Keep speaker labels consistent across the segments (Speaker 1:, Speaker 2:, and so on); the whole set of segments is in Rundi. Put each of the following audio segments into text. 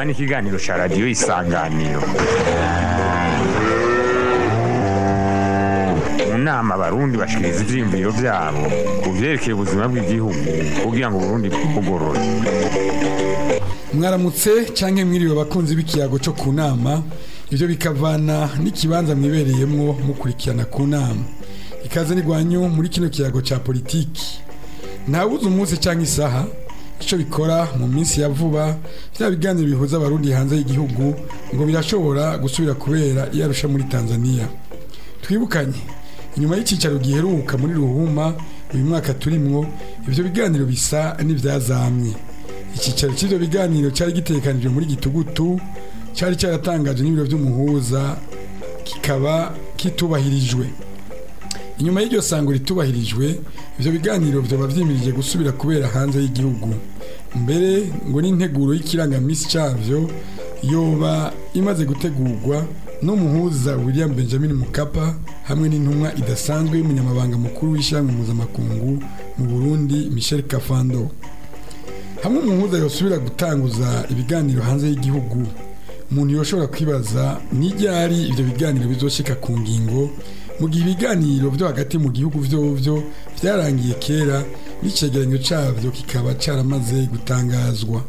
Speaker 1: inama n'ikiganiro cya radiyo isanganiro mu nama abarundi bashikiriza ivyiyumviro vyabo ku vyerekeye ubuzima bw'igihugu kugira ngo uburundi bwugorore
Speaker 2: mwaramutse canke mwiriwe abakunzi b'ikiyago cyo ku nama ivyo bikavana n'ikibanza mwibereyemwo mukurikirana ku nama ikaze nigwanyu muri kino kiyago ca politiki ntawuzi umunsi canke isaha ico bikora mu minsi ya vuba vya biganiro bihuza abarundi hanze y'igihugu ngo birashobora gusubira kubera iyarusha muri tanzania twibukanye inyuma y'icicaro giheruka muri ruhuma uyu mwaka turimwo ivyo biganiro bisa n'ivyazamye icyicaro cy'ibyo biganiro cyari gitekanijwe muri gitugutu cyari cyaratangaje n'ibiro by'umuhuza kikaba kitubahirijwe inyuma y'iryo sango ritubahirijwe ibyo biganiro byaba byimirije gusubira kubera hanze y'igihugu mbere ngo n'integuro y'ikirangamisi cyabyo yoba imaze gutegurwa n'umuhuza william benjamin mukapa hamwe n'intumwa idasanzwe y'umunyamabanga mukuru w'ishyirahamwe mpuzamakungu mu burundi michel kafando hamwe umuhuza yosubira gutanguza ibiganiro hanze y'igihugu umuntu yoshobora kwibaza n'iryari ibyo biganiro bizoshika ku ngingo mu gihe ibiganiro byo hagati mu gihugu vyovyo vyarangiye kera n'icegeranyo cavyo kikaba caramaze gutangazwa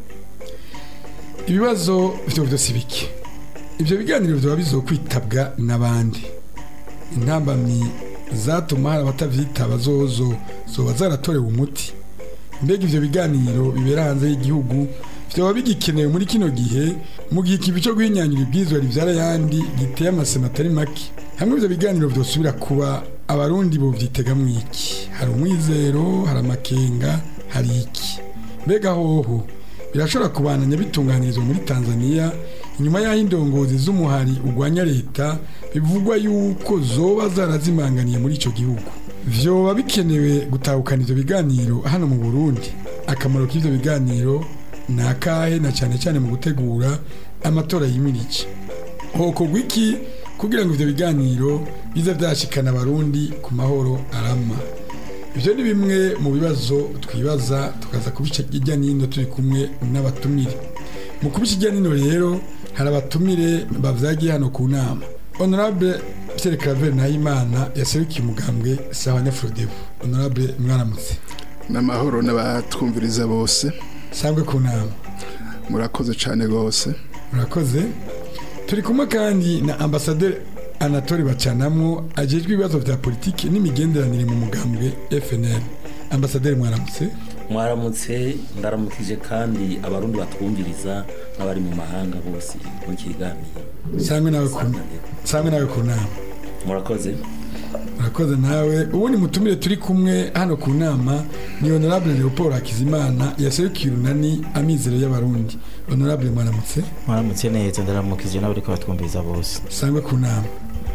Speaker 2: ibibazo vyovyo si bike ivyo biganiro vyoba bizokwitabwa n'abandi intambamyi zatuma hari abatavyitaba zozo zoba zaratorewe umuti mbega ivyo biganiro bibera hanze y'igihugu vyoba bigikenewe muri kino gihe mu gihe ikibi co guhinyanyura ibwirizwa rivyara yandi giteye amasema atari make hamwe ivyo biganiro vyosubira kuba abarundi bovyitegamwo iki hari umwizero hari amakenga hari iki mbega hoho birashobora kubananya bitunganirizwa muri tanzania inyuma y'aho indongozi z'umuhari urwanya leta bivugwa yuko zoba zarazimanganiye muri ico gihugu vyoba bikenewe gutahukana ivyo biganiro hano mu burundi akamaro k'ivyo biganiro ni akahe na cyane cyane mu gutegura amatora yimirije hokorwa iki kugira ngo ivyo biganiro bize vyashikana abarundi ku mahoro arama ivyo ni bimwe mu bibazo twibaza tukaza kubica hirya nino turi kumwe n'abatumire mu kubica hirya nino rero hari abatumire bavyagiye hano ku nama honorable Pierre Claver Nahimana yaserukiye umugambwe sawa Nyafrodebu honorable mwaramutse
Speaker 3: n'amahoro n'abatwumviriza bose
Speaker 2: sangwe ku nama
Speaker 3: murakoze cyane rwose
Speaker 2: murakoze turi kumwe kandi na ambasaderi Anatole Bacanamwo ajejwe ibibazo vya politiki n'imigenderanire mu mugambwe FNL ambasaderi mwaramutse
Speaker 4: mwaramutse ndaramukije kandi abarundi batwumviriza n'abari mu mahanga bose mu kiganiro
Speaker 2: sangwe nawe ku sangwe nawe ku nama
Speaker 4: murakoze
Speaker 2: murakoze nawe ubundi mutumire turi kumwe hano ku nama ni honorable Leopold Hakizimana yaserukiye urunani amizero y'abarundi honorable mwaramutse
Speaker 5: mwaramutse neza ndaramukije n'abariko batwumviriza bose
Speaker 2: sangwe ku nama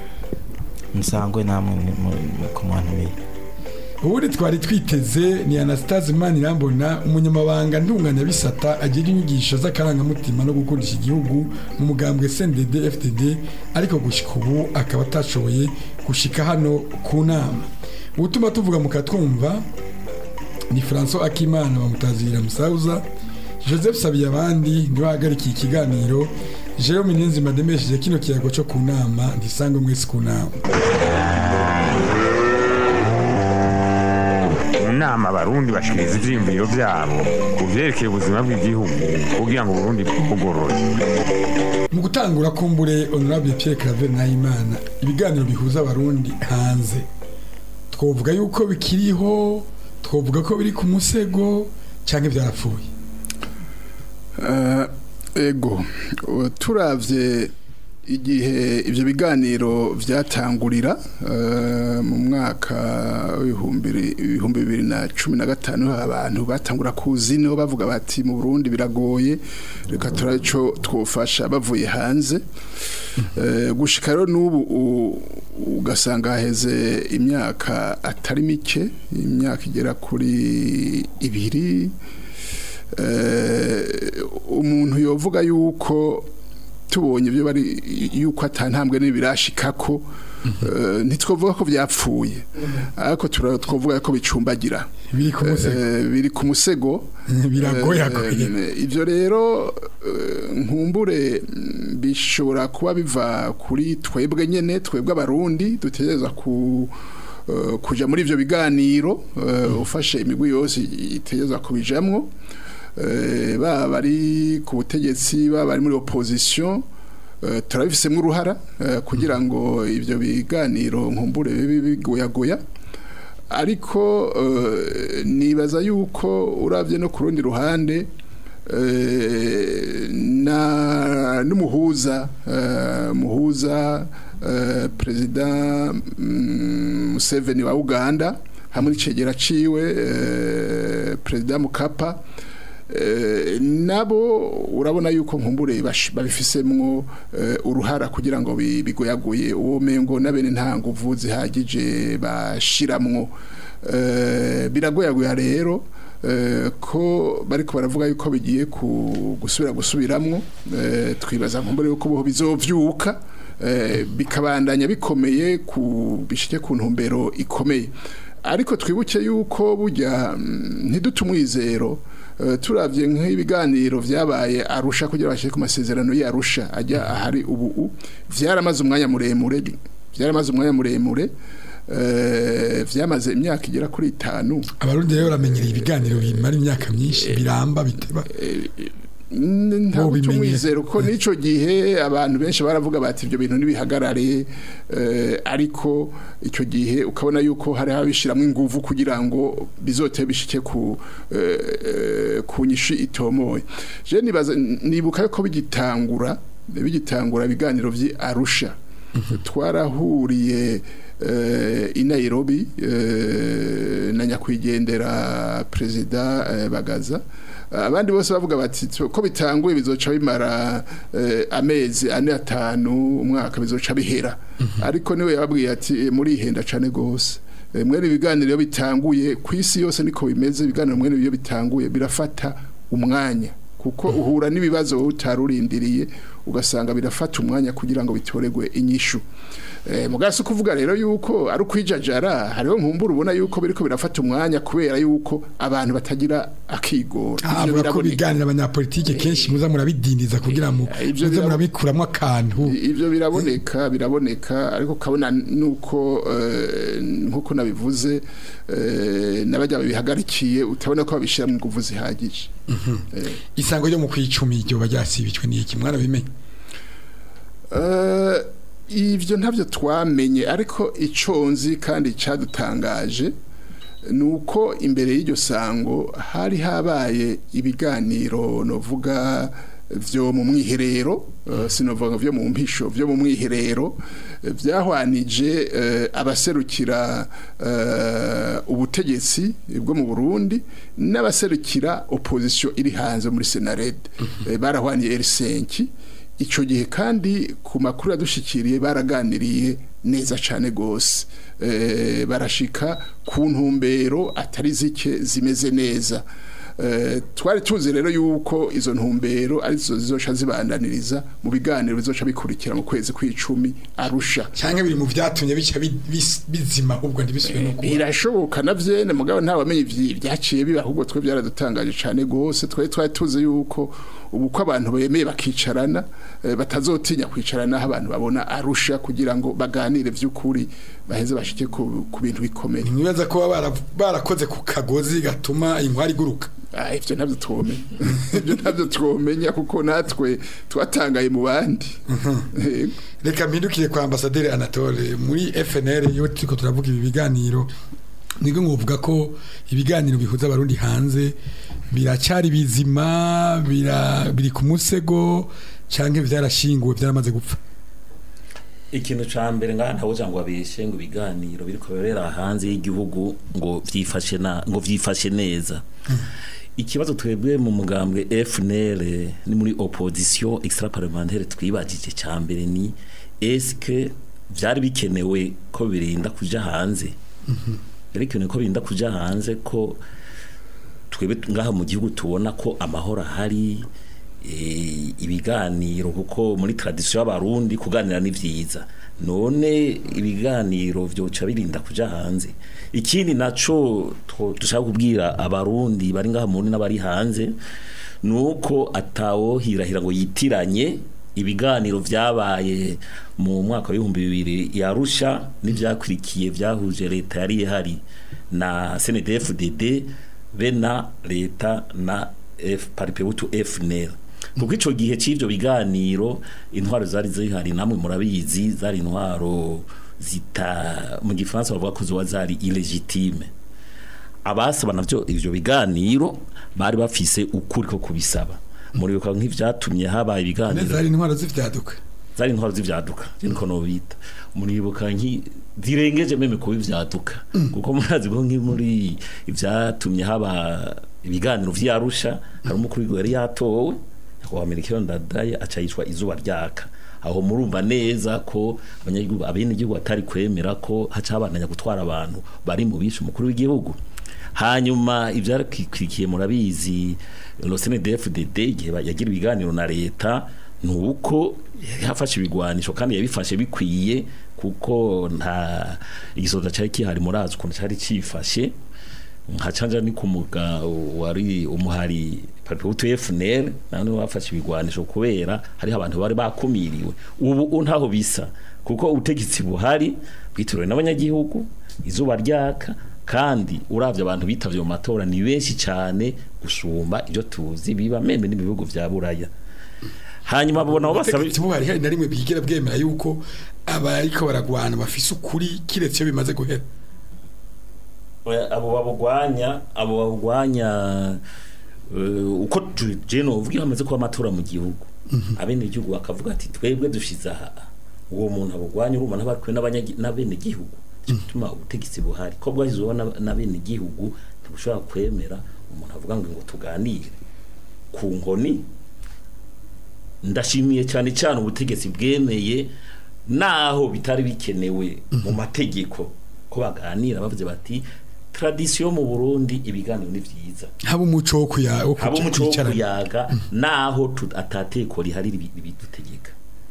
Speaker 5: nsangwe namwe ku mwantumiye
Speaker 2: ubundi twari twiteze ni anastase manirambona umunyamabanga ntunganyabisata agira inyigisho z'akarangamutima no gukundisha igihugu mu mugambwe cndd fdd ariko gushika ubu akaba atashoboye gushika hano ku nama ubutuma tuvuga mukatwumva ni francois akimana bamutazirira musauza joseph sabiye abandi niwe ahagarikiye ikiganiro jerome niyonzima demesheje kino kiyago cyo ku nama ntisangwe mwese ku nama
Speaker 1: mu nama abarundi bashikiriza ivyiyumviro vyabo ku vyerekeye ubuzima bw'igihugu kugira ngo uburundi bwugorore
Speaker 2: mu gutangura kumbure honorable Pierre Claver Nahimana ibiganiro bihuza abarundi hanze twovuga yuko bikiriho twovuga ko biri ku musego canke vyarapfuye
Speaker 3: ego turavye igihe ibyo biganiro byatangurira mu mwaka w'ibihumbi bibiri na cumi na gatanu abantu batangura kuzi niho bavuga bati mu burundi biragoye reka turabe icyo twofasha bavuye hanze gushika rero n'ubu ugasanga haheze imyaka atari mike imyaka igera kuri ibiri umuntu yovuga yuko tubonye ibyo bari yuko atantambwe n'ibirashikako eh, ntitwovuga ko byapfuye ariko tura- twovuga ko bicumbagira
Speaker 2: biri ku musego
Speaker 3: Eh, biri ku musego
Speaker 2: biragoyagoye
Speaker 3: Eh, ibyo rero eh, nkumbure mm, bishobora kuba biva kuri twebwe nyene twebwe abarundi dutegereza ku eh, kuja muri ivyo biganiro eh, ufashe imigwi yose itegereza kubijamwo eh, baba bari ku butegetsi baba bari muri opposition eh, turabifisemwo uruhara eh, kugira ngo ivyo biganiro nkumbure bibe bigoyagoya ariko eh, nibaza yuko uravye no ku rundi ruhande eh, na n'umuhuza eh, muhuza eh, perezida mm, Museveni wa Uganda hamwe n'icegera ciwe eh, perezida Mukapa eh, nabo urabona yuko nkumbure bash- babifisemwo eh, uruhara kugira ngo bi- bigoyagoye uwo mengo nabene nta nguvu zihagije bashiramwo eh, biragoyagoya rero eh, ko bariko baravuga yuko bigiye ku- gusubira gusubiramwo eh, twibaza nkumbure yuko boho bizovyuka eh, bikabandanya bikomeye ku bishike ku ntumbero ikomeye ariko twibuke yuko burya mm, ntidute umwizero eh, turavye nk'ibiganiro vyabaye arusha kugira bashike ku masezerano y'arusha ajya ahari ubu vyaramaze umwanya muremure vyaramaze umwanya muremure eh, vyamaze imyaka igera kuri itanu
Speaker 2: abarundi rero baramenyereye ibiganiro bimara imyaka myinshi biramba biteba
Speaker 3: ntabwo
Speaker 2: Bobimenye.
Speaker 3: tumwizero ko n'ico gihe abantu benshi baravuga bati ibyo bintu ntibihagarare eh, ariko icyo gihe ukabona yuko hari habishiramwo inguvu kugira ngo bizote bishike ku eh, eh, ku nyishi itomoye je nibaza nibuka yuko bigitangura bigitangura ibiganiro vyi Arusha twarahuriye eh, i Nairobi eh, na nyakwigendera perezida eh, Bagaza abandi bose bavuga bati "Tu- ko bitanguye bizoca bimara eh, amezi ane atanu umwaka bizoca bihera ariko niwe yababwiye ati "Eh, murihenda cane gose Eh, mwene ibiganiro iyo bitanguye ku isi yose niko bimeze ibiganiro mwene iyo bitanguye birafata umwanya kuko uhura n'ibibazo wowe utarurindiriye ugasanga birafata umwanya kugira ngo bitoregwe inyishu eh, mugasi kuvuga rero yuko ari ukwijajara hariho nkumbura ubona yuko biriko birafata umwanya kubera yuko abantu batagira akigoro Ivyo
Speaker 2: avuga ko
Speaker 3: biraboneka.
Speaker 2: biganira abanyapolitike kenshi muza murabidindiza kugira ngo
Speaker 3: Eh, ivyo
Speaker 2: muze
Speaker 3: birabo-
Speaker 2: murabikuramwo akantu
Speaker 3: ivyo biraboneka biraboneka ariko kabona nuko eh, nkuko nabivuze eh, n'abajya bihagarikiye utabona ko babishira mu nguvu zihagije Eh,
Speaker 2: isango ryo mu kwicumi ryo baryasibicwe n'iki mwarabimenye
Speaker 3: Eh, ivyo ntavyo twamenye ariko ico nzi kandi cadutangaje nuko imbere y'iryo sango hari habaye ibiganiro novuga vyo mu mwiherero eh, sinovuga vyo mu mpisho vyo mu mwiherero eh, vyahwanije eh, abaserukira eh, ubutegetsi bwo mu Burundi n'abaserukira opposition iri hanze muri Senarede Eh, barahwaniye Helsinki icyo gihe kandi ku makuru yadushikiriye baraganiriye neza cyane rwose Eh, barashika ku ntumbero atari zike zimeze neza Eh, twari tuzi rero yuko izo ntumbero arizo zizoca zibandaniriza mu biganiro bizoca bikurikira mu kwezi kw'icumi arusha
Speaker 2: cyangwa biri mu byatumye bica bi- bis- bizima ahubwo ntibisubire no kuba
Speaker 3: birashoboka na vyene mugabo nta wamenye ivyi byaciye biba ahubwo twe byaradutangaje cyane gose twe twari tuzi yuko ubu ko abantu bemeye bakicarana eh, batazotinya kwicarana aho abantu babona arusha kugira ngo baganire vy'ukuri baheze bashike ku, ku bintu bikomeye
Speaker 2: ntibaza ko baba bara- barakoze ku kagozi gatuma inkwari iguruka
Speaker 3: Ah, ivyo ntabyo twomenya ivyo ntabyo twomenya kuko natwe twatangaye mu bandi Yego.
Speaker 2: reka mpindukire kwa ambasaderi anatole muri fnr iyo turiko turavuga ibi biganiro nibwo ngovuga ko ibiganiro bihuza abarundi hanze biracyari bizima bira- biri ku musego canke vyarashinguwe vyaramaze gupfa
Speaker 4: ikintu ca mbere ngaha ntawe ngo abeshe ngo ibiganiro biriko birera hanze y'igihugu ngo vyifashe na ngo vyifashe neza ikibazo twebwe mu mugambwe FNL ni muri opposition extra parlementaire twibajije ca mbere ni eske vyari bikenewe ko birinda kuja hanze byari bikenewe ko birinda kuja hanze ko twebwe ngaha mu gihugu tubona ko amahoro ahari eh, ibiganiro kuko muri tradisiyo y'abarundi kuganira ni vyiza none ibiganiro vyoca birinda kuja hanze ikindi naco two- dushaka kubwira abarundi bari ngaha muri n'abari hanze nuko atawohirahira ngo yitiranye ibiganiro vyabaye mu mwaka w'ibihumbi bibiri yarusha n'ivyakurikiye vyahuje leta yari ihari na CNDD-FDD be na leta na F paripebutu FNL kuko ico gihe c'ivyo biganiro intwaro zari zihari namwe murabizi zari intwaro zita mu gifaransa bavuga ko zoba zari illegitime abasaba navyo ivyo biganiro bari bafise ukuri ko kubisaba muribuka nk'ivyatumye habaye ibiganiro
Speaker 2: neza hari intwaro z'ivyaduka
Speaker 4: zari intwaro z'ivyaduka niko nobita muribuka nki zirengeje meme kuba ivyaduka kuko murazi ko nki muri ivyatumye haba ibiganiro vyarusha hari umukuru w'igihugu yari yatowe nyakubahwa Melchior Ndadaye aca yicwa izuba ryaka aho murumva neza ko abanyagihugu abenegihugu batari kwemera ko haca habandanya gutwara abantu bari mu bishe umukuru w'igihugu hanyuma ivyarikwikiye murabizi Losene DFDD igihe ba- yagira ibiganiro na leta nuko yafashe ibigwanisho kandi yabifashe bikwiye kuko nta igisoza cyari kihari murazi ukuntu cyari cifashe nka canja ni kumuga wari umuhari Patriot FNL nane wafashe ibigwanisho kubera hari abantu bari bakumiriwe ubu ntaho bisa kuko ubutegetsi buhari bwitiriwe n'abanyagihugu izuba ryaka kandi uravye abantu bitavye mu matora ni benshi cyane gusumba ibyo tuzi biba meme n'ibihugu vya buraya hanyuma babona abo basaba
Speaker 2: ubutegetsi buhari hari na rimwe bwigera bwemera yuko abariko baragwana bafise ukuri kiretse iyo bimaze guhera
Speaker 4: Oya, abo babugwanya abo babugwanya uh, uko je novuga hamaze kuba amatora mu gihugu abene igihugu bakavuga ati twebwe dushize aha uwo muntu abugwanya urumva n'abarikwe n'abene gihugu gituma ubutegetsi buhari ko bwashizweho n'ab- n'abene gihugu ntibushobora kwemera umuntu avuga ngo ngo tuganire ku nkoni ndashimiye cyane cyane ubutegetsi bwemeye naho bitari bikenewe mu mategeko ko baganira bavuze bati tradisiyo mu Burundi ibiganiro ni vyiza
Speaker 2: haba umuco wo kuya wo
Speaker 4: haba umuco wo
Speaker 2: kwicarana
Speaker 4: kuyaga naho tu- atateko rihari ribi- ribidutegeka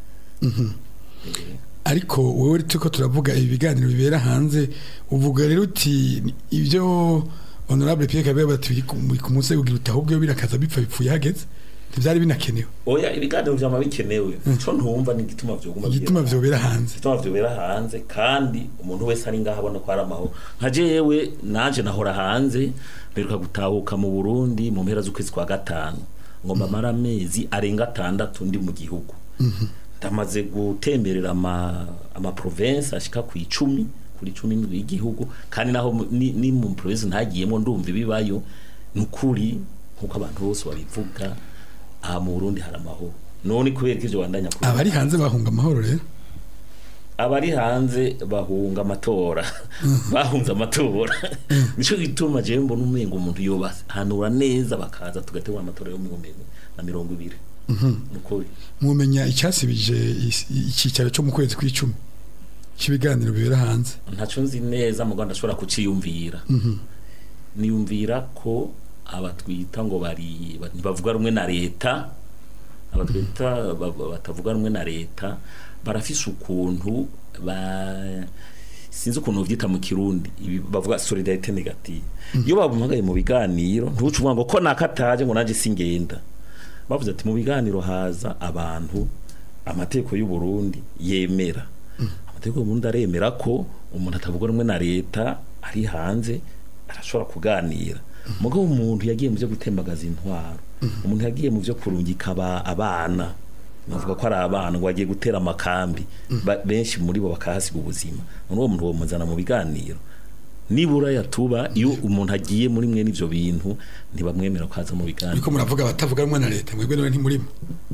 Speaker 2: ariko wowe turiko turavuga ibi biganiro bibera hanze uvuga rero uti ibyo honorable Pierre Kabera bati biri ku- biri ku munsi kugira uti ahubwo iyo birakaza bipfa bipfuye hageze ntivyari binakenewe
Speaker 4: oya ibiganiro vyama bikenewe ico ntumva ni igituma vyoguma
Speaker 2: igituma
Speaker 4: bigenda.
Speaker 2: vyobera hanze
Speaker 4: igituma vyobera hanze kandi umuntu wese ari ngaho abona ko ari amahoro nka jewe nanje nahora hanze mperuka gutahuka mu Burundi mu mpera z'ukwezi kwa gatanu ngomba mara amezi arenga atandatu ndi mu gihugu ndamaze gutemberera ama ama province ashika ku icumi kuri cumi n'indwi y'igihugu kandi naho mu- ni, ni mu province ntagiyemo ndumva ibibayo nukuri nkuko abantu bose babivuga aha mu Burundi hari amahoro none kubera ko ivyo bandanya kubivuga.
Speaker 2: abari hanze bahunga amahoro rero
Speaker 4: abari hanze bahunga amatora bahunze amatora nico gituma jewe mbona umengo umuntu yobahanura neza bakaza tugategura amatora yo mu bihumbi bibiri na mirongo ibiri nukuri
Speaker 2: mumenya icyasibije is- icyicaro cyo mu kwezi kw'icumi cy'ibiganiro bibera hanze
Speaker 4: ntaco nzi neza mu Rwanda ashobora kuciyumvira niyumvira ko abatwita ngo bari ba- ntibavuga rumwe na leta abatwita ba- ba- batavuga rumwe na leta barafise ukuntu ba sinzi ukuntu vyita mu kirundi ibi bavuga solidarité negative iyo babumpagaye mu biganiro ntuce uvuga ngo ko nakataje ngo nanje singenda bavuze ati mu biganiro haza abantu amategeko y'u Burundi yemera amategeko y'u Burundi aremera ko umuntu atavuga rumwe na leta ari hanze arashobora kuganira mugabo umuntu yagiye mu byo gutembagaza intwaro umuntu yagiye mu byo kurungika aba- abana navuga ko ari abana ngo bagiye gutera amakambi Ba- benshi muri bo bakahasiga ubuzima none uwo muntu bomuzana mu biganiro nibura yatuba iyo umuntu agiye muri mwe n'ivyo bintu ntibamwemera ko aza mu biganiro
Speaker 2: ariko muravuga abatavuga rumwe na leta mwebwe nawe ntimurimo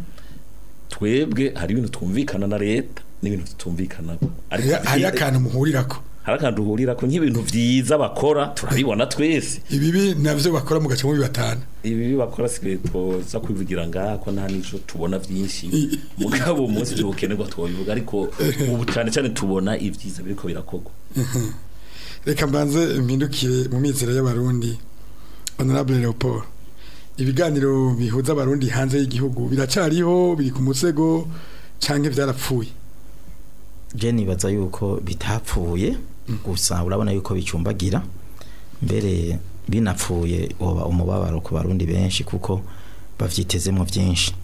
Speaker 4: twebwe hari ibintu twumvikana na leta n'ibintu tutumvikana
Speaker 2: Hariho- hariho akantu muhurirako
Speaker 4: hari akantu duhurira ko nk'ibintu vyiza bakora turabibona twese
Speaker 2: ibibi navyo bakora mu gace muri batanu
Speaker 4: ibi bakora sigaye twoza kwivugira ngaha ko nta nico tubona vyinshi mugabo umunsi vyo bukenerwa twobivuga ariko ubu cyane cyane tubona ivyiza biriko birakorwa
Speaker 2: reka mbanze mpindukire mu mizero y'abarundi honorable Leopold ibiganiro bihuza abarundi hanze y'igihugu biracariho biri ku musego canke vyarapfuye
Speaker 5: je nibaza yuko bitapfuye gusa urabona yuko bicumbagira mbere binapfuye woba umubabaro ku barundi benshi kuko bavyitezemo byinshi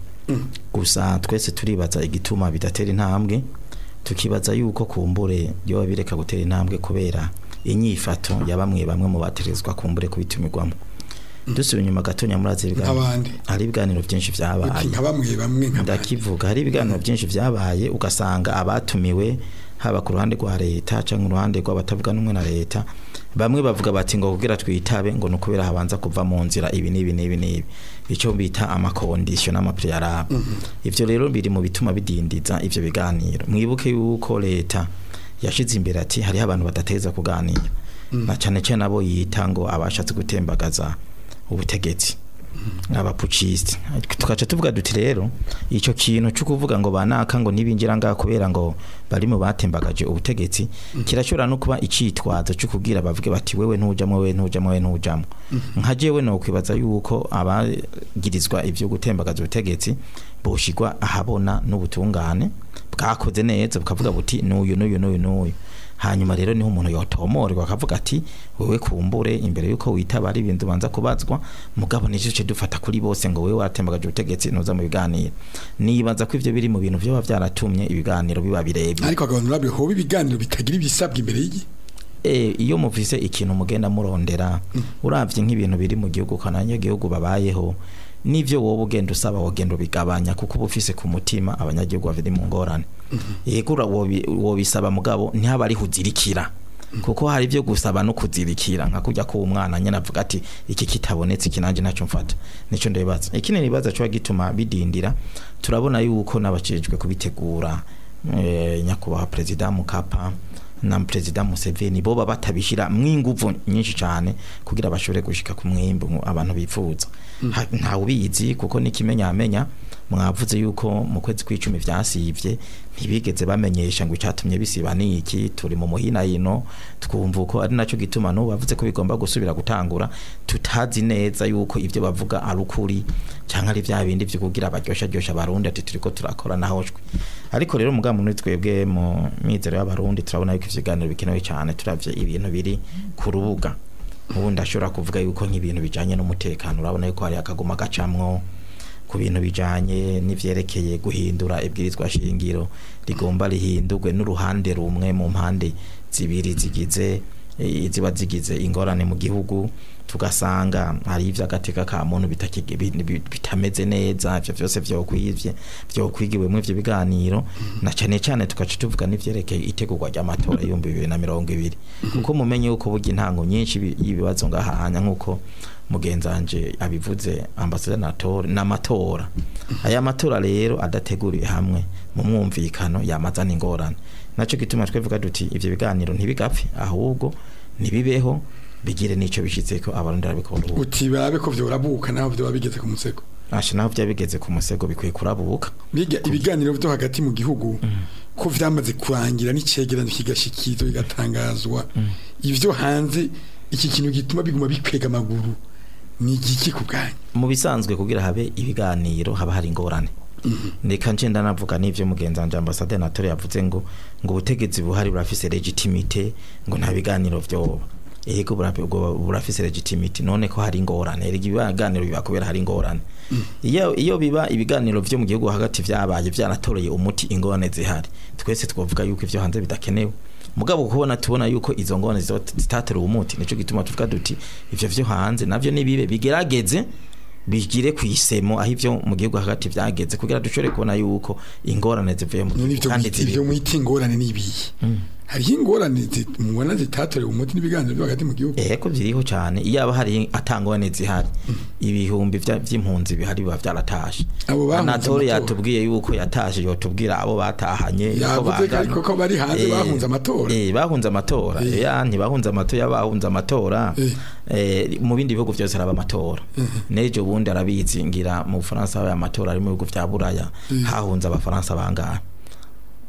Speaker 5: gusa twese turibaza igituma bidatera intambwe tukibaza yuko kumbure yoba bireka gutera intambwe kubera inyifato ya bamwe bamwe mu baterezwa kumbure kubitumirwamo dusubiye inyuma gatonya murazi
Speaker 2: nk'abandi
Speaker 5: hari ibiganiro byinshi
Speaker 2: uti
Speaker 5: vyabaye
Speaker 2: nka bamwe bamwe nk'abandi
Speaker 5: ndakivuga hari ibiganiro byinshi vyabaye ugasanga abatumiwe haba ku ruhande rwa leta cyangwa uruhande rw'abatavuga n'umwe na leta bamwe bavuga bati ngo kugira twitabe ngo nukubera habanza kuva mu nzira ibi n'ibi n'ibi n'ibi icyo bita amakondisiyo n'amapriyarabe ivyo rero biri mu bituma bidindiza ivyo biganiro mwibuke yuko leta yashize imbere ati hariho abantu badateza kuganira na cyane cyane abo yita ngo abashatse gutembagaza ubutegetsi abapucisite tukaca tuvuga duti rero icyo kintu cyo kuvuga ngo banaka ngo nibinjira ngaha kubera ngo bari mu batembagaje ubutegetsi kirashobora no kuba icitwazo cyo kubwira bavuge bati wewe ntujamwe wewe ntujamwe wewe ntujamwe nka jewe no kwibaza yuko abagirizwa ivyo gutembagaza ubutegetsi boshigwa ahabona n'ubutungane bwakoze neza bukavuga buti n'uyu n'uyu n'uyu n'uyu hanyuma rero niho umuntu yotomorwa akavuga ati wewe kumbure imbere yuko witaba ari ibintu banza kubazwa mugabo nicyo cyo dufata kuri bose ngo wewe watembagaje ubutegetsi nuza mu biganiro nibaza ko ivyo biri mu bintu vyo byaratumye ibiganiro biba birebire
Speaker 2: ariko abantu babyo hoba ibiganiro bitagira ibisabwa imbere y'igi
Speaker 5: e, iyo muvise ikintu mugenda murondera uravye nk'ibintu biri mu gihugu kananya gihugu babayeho nivyo wowe ugenda usaba wogenda ubigabanya kuko uba ufise ku mutima abanyagihugu bafite mu ngorane yego ura- wobi- wobisaba mugabo ntihaba ari huzirikira kuko hari ibyo gusaba no kuzirikira nka kujya ku umwana nyine avuga ati iki kitabonetse iki nanjye ntacyo mfata nicyo ndibaza ikindi nibaza cyo gituma bidindira turabona yuko n'abacejwe kubitegura eh, nyakubahwa perezida Mukapa na perezida Museveni bo baba batabishira mwinguvu nyinshi cyane kugira bashobore gushika ku mwimbu mu- abantu bifuza Ha- ntawe ubizi kuko n'ikimenyamenya mwavuze yuko mu kwezi kw'icumi vyasivye ntibigeze bamenyesha ngo icatumye bisiba niki turi mu muhina yino twumva uko ari naco gituma no bavuze ko bigomba gusubira gutangura tutazi neza yuko ivyo bavuga ari ukuri cyangwa ari vya bindi vyo kugira baryosha ryosha abarundi ati turiko turakora nahoshwe ariko rero mugabo muri twebwe mu mizero y'abarundi turabona yuko ivyo biganiro bikenewe cyane turavye ibintu biri ku rubuga ubu ndashobora kuvuga yuko nk'ibintu bijanye n'umutekano urabona yuko hari akaguma gacamwo ku bintu bijanye n'ivyerekeye guhindura ibwirizwa shingiro rigomba rihindurwe n'uruhande rumwe mu mpande zibiri zigize eh, ziba zigize ingorane mu gihugu tugasanga hari ivy'agateka ka muntu bitakige- bi- bi- bitameze neza ivyo vyose vyokwivye vyokwigiwemwo ivyo biganiro na cane cane tugaca tuvuga n'ivyerekeye itegurwa ry'amatora y'ibihumbi bibiri na mirongo ibiri kuko mumenye yuko burya intango nyinshi y'ibi- y'ibibazo ngahanya nk'uko mugenzanje abivuze ambasadanatori n'amatora aya matora rero adateguriwe hamwe mu mwumvikano yamazana ingorane naco gituma twivuga duti ivyo biganiro ntibigapfe ahubwo nibibeho bigire nico bishitseko abarundi barabikora ubu
Speaker 2: uti barabe ko vyorabuka naho vyoba bigeze ku musego
Speaker 5: asha naho vya bigeze ku musego bikwiye kurabuka
Speaker 2: biga ibiganiro byo hagati mu gihugu ko vyamaze kurangira n'icegeranyo kigashikizwa bigatangazwa ivyo hanze iki kintu gituma biguma bikwega amaguru ni igiki ku bwanyu
Speaker 5: mu bisanzwe kugira habe ibiganiro haba hari ingorane reka nje ndanavuga n'ivyo mugenzanje ambassadeur Natore yavuze ngo ngo ubutegetsi buhari burafise legitimite ngo nta biganiro vyoba ego burafi- ubwo burafise legitimite none ko hari ingorane erega ibiganiro biba kubera hari ingorane iyo iyo biba ibiganiro vyo mu gihugu hagati vyabaye vyaratoreye umuti ingorane zihari twese twavuga yuko ivyo hanze bidakenewe mugabo kubona tubona yuko izo ngorane zizo- zitateruwe umuti nico gituma tuvuga duti ivyo vyo hanze navyo nibibe bigerageze bigire ku isemo aho ivyo mu gihugu hagati vyageze kugira dushobore kubona yuko ingorane zivuye mu
Speaker 2: none
Speaker 5: gihugu
Speaker 2: ivyo
Speaker 5: kandi
Speaker 2: mwita- ivyo
Speaker 5: ziri
Speaker 2: mwita ingorane n'ibihe hariho ingorane zi- mubona zitatorewe umuti n'ibiganiro byo hagati mu gihugu
Speaker 5: eko ziriho cyane iyo aba hari atangwane zihari ibihumbi vya- vy'impunzi bihari biba vyaratashe
Speaker 2: Abo bahunze
Speaker 5: Anatole
Speaker 2: amatora.
Speaker 5: yatubwiye yuko yatashe yotubwira abo batahanye yuko
Speaker 2: Yavuze ko
Speaker 5: bangana.
Speaker 2: ariko ko bari hanze
Speaker 5: Eh,
Speaker 2: bahunze amatora.
Speaker 5: eh bahunze amatora
Speaker 2: Eh.
Speaker 5: ya ntibahunze amatora bahunze amatora
Speaker 2: Eh.
Speaker 5: eh mu bindi bihugu byose haraba amatora nejo bundi arabizi ngira mu Faransa habaye amatora ari mu bihugu vya Buraya hahunze abafaransa bangahe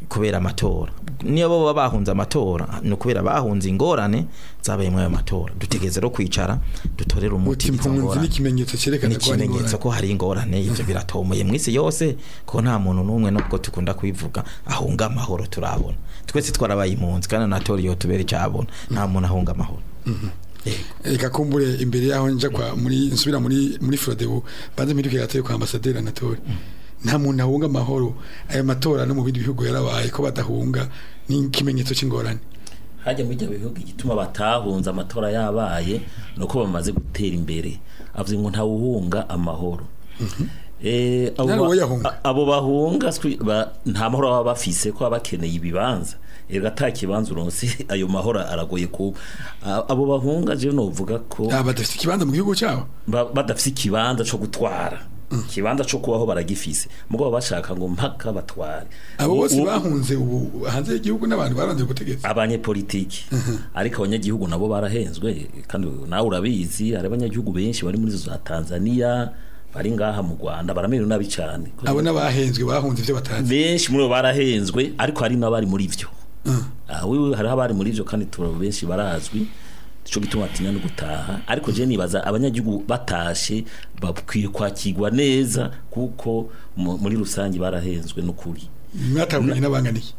Speaker 5: kubera amatora niyo bo baba bahunze amatora ni ukubera bahunze ingorane zabaye muri ayo matora dutegeze rero kwicara dutorere umuti
Speaker 2: uti
Speaker 5: izo
Speaker 2: impunzi
Speaker 5: ngorane
Speaker 2: n'ikimenyetso
Speaker 5: ni
Speaker 2: cyerekana ko hari
Speaker 5: ikimenyetso
Speaker 2: ingorane
Speaker 5: ko hari ingorane ivyo biratomoye mu isi yose ko nta muntu n'umwe nubwo tukunda kubivuga ahunga amahoro turabona twese twarabaye impunzi kandi natora iyo tubera icyabona nta muntu ahunga amahoro Yego.
Speaker 2: reka kumbure imbere yaho nja kwa muri nsubira muri muri Frodebu banze mpinduke gateye kwa ambassadeur Anatole nta muntu ahunga amahoro aya matora no mu bindi bihugu yarabaye ko badahunga ni ikimenyetso cy'ingorane
Speaker 4: hajya muri ibyo bihugu igituma batahunze amatora yabaye ni uko bamaze gutera imbere avuze ngo ntawuhunga amahoro Eh, abo
Speaker 2: Nari
Speaker 4: ba-
Speaker 2: uwoyahunga.
Speaker 4: a- abo bahunga swi- ba- nta mahoro baba bafise ko baba bakeneye ibibanza erega ata kibanza uronse ayo mahoro aragoye ku a- abo bahunga je novuga ko
Speaker 2: aba badafite ikibanza mu gihugu cyabo
Speaker 4: ba- badafise ikibanza co gutwara ikibanza co kubaho baragifise mugabo bashaka ngo mpaka batware
Speaker 2: abo bose
Speaker 4: U- u-
Speaker 2: bahunze ubu hanze y'igihugu n'abantu baranze gutegeka
Speaker 4: abanyepolitiki ariko abanyagihugu nabo barahenzwe kandi nawe urabizi hari abanyagihugu benshi bari muri za Tanzania bari ngaha mu Rwanda baramerewe nabi cyane
Speaker 2: abo n'abahenzwe bahunze ibyo batazi
Speaker 4: benshi muri bo barahenzwe ariko hari n'abari muri byo Ah, wewe hariho abari muri byo kandi turo benshi barazwi cyo gituma atinya no gutaha ariko je nibaza abanyagihugu batashe bakwiye kwakirwa neza kuko mu- muri rusange barahenzwe n'ukuri
Speaker 2: mwatahukanye n'abanganiye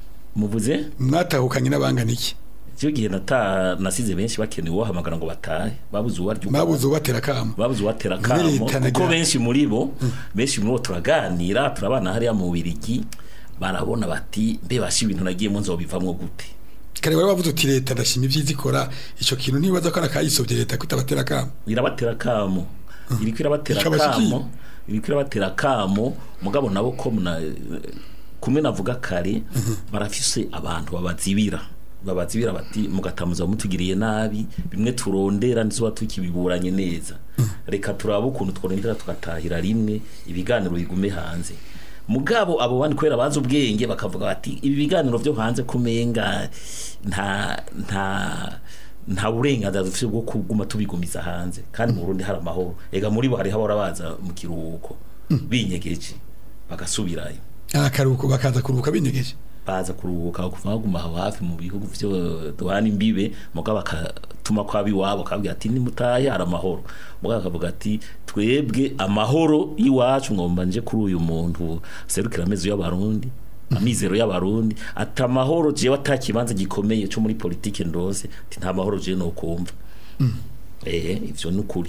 Speaker 4: muvuze
Speaker 2: mwatahukanye n'abanganiye
Speaker 4: cyo gihe nata nasize benshi bakeneye uwahamagara ngo batahe babuze uwaryo
Speaker 2: babuze ubatera kamo
Speaker 4: babuze uwatera
Speaker 2: Muri
Speaker 4: kamo
Speaker 2: leta
Speaker 4: kuko
Speaker 2: nagira-
Speaker 4: benshi muri bo benshi muri bo turaganira turabana hariya mu Birigi barabona bati mbe bashi ibintu nagiyemo nzobivamwo gute
Speaker 2: kare wari wavuze uti leta ndashima ibyiza ikora icyo kintu ntibaza ko arakayisobye leta kutabatera kamo
Speaker 4: irabatera kamo iriko irabatera
Speaker 2: Ikabashikiye.
Speaker 4: kamo iriko irabatera kamo mugabo nabo ko muna kumwe navuga kare barafise abantu babazibira babazibira bati mugatamuza mutugiriye nabi bimwe turondera nizo tukibiburanye neza reka turabe ukuntu tworondera tugatahira rimwe ibiganiro bigume hanze mugabo abo bandi kubera bazi ubwenge bakavuga bati ibi biganiro byo hanze kumenga nta nta nta burenganzira dufite bwo kuguma tubigumiza hanze kandi mu Burundi hari amahoro ega muri bo hariho abora baza mu kiruhuko binyegeje bagasubirayo
Speaker 2: akaruhuko bakaza kuruhuka binyegeje
Speaker 4: baza kuruhuka kuva baguma aho hafi mu bihugu byo duhana imbibe mugabo bakatuma kwaba iwabo akabwira ati nimutahe hari amahoro mugabo akavuga ati twebwe amahoro y'iwacu ngomba nje kuri uyu muntu serukira amezi y'abarundi amizero y'abarundi ati amahoro jewe ata kibanza gikomeye cyo muri politike ndose ati nta mahoro jewe no kumva eh ivyo ni ukuri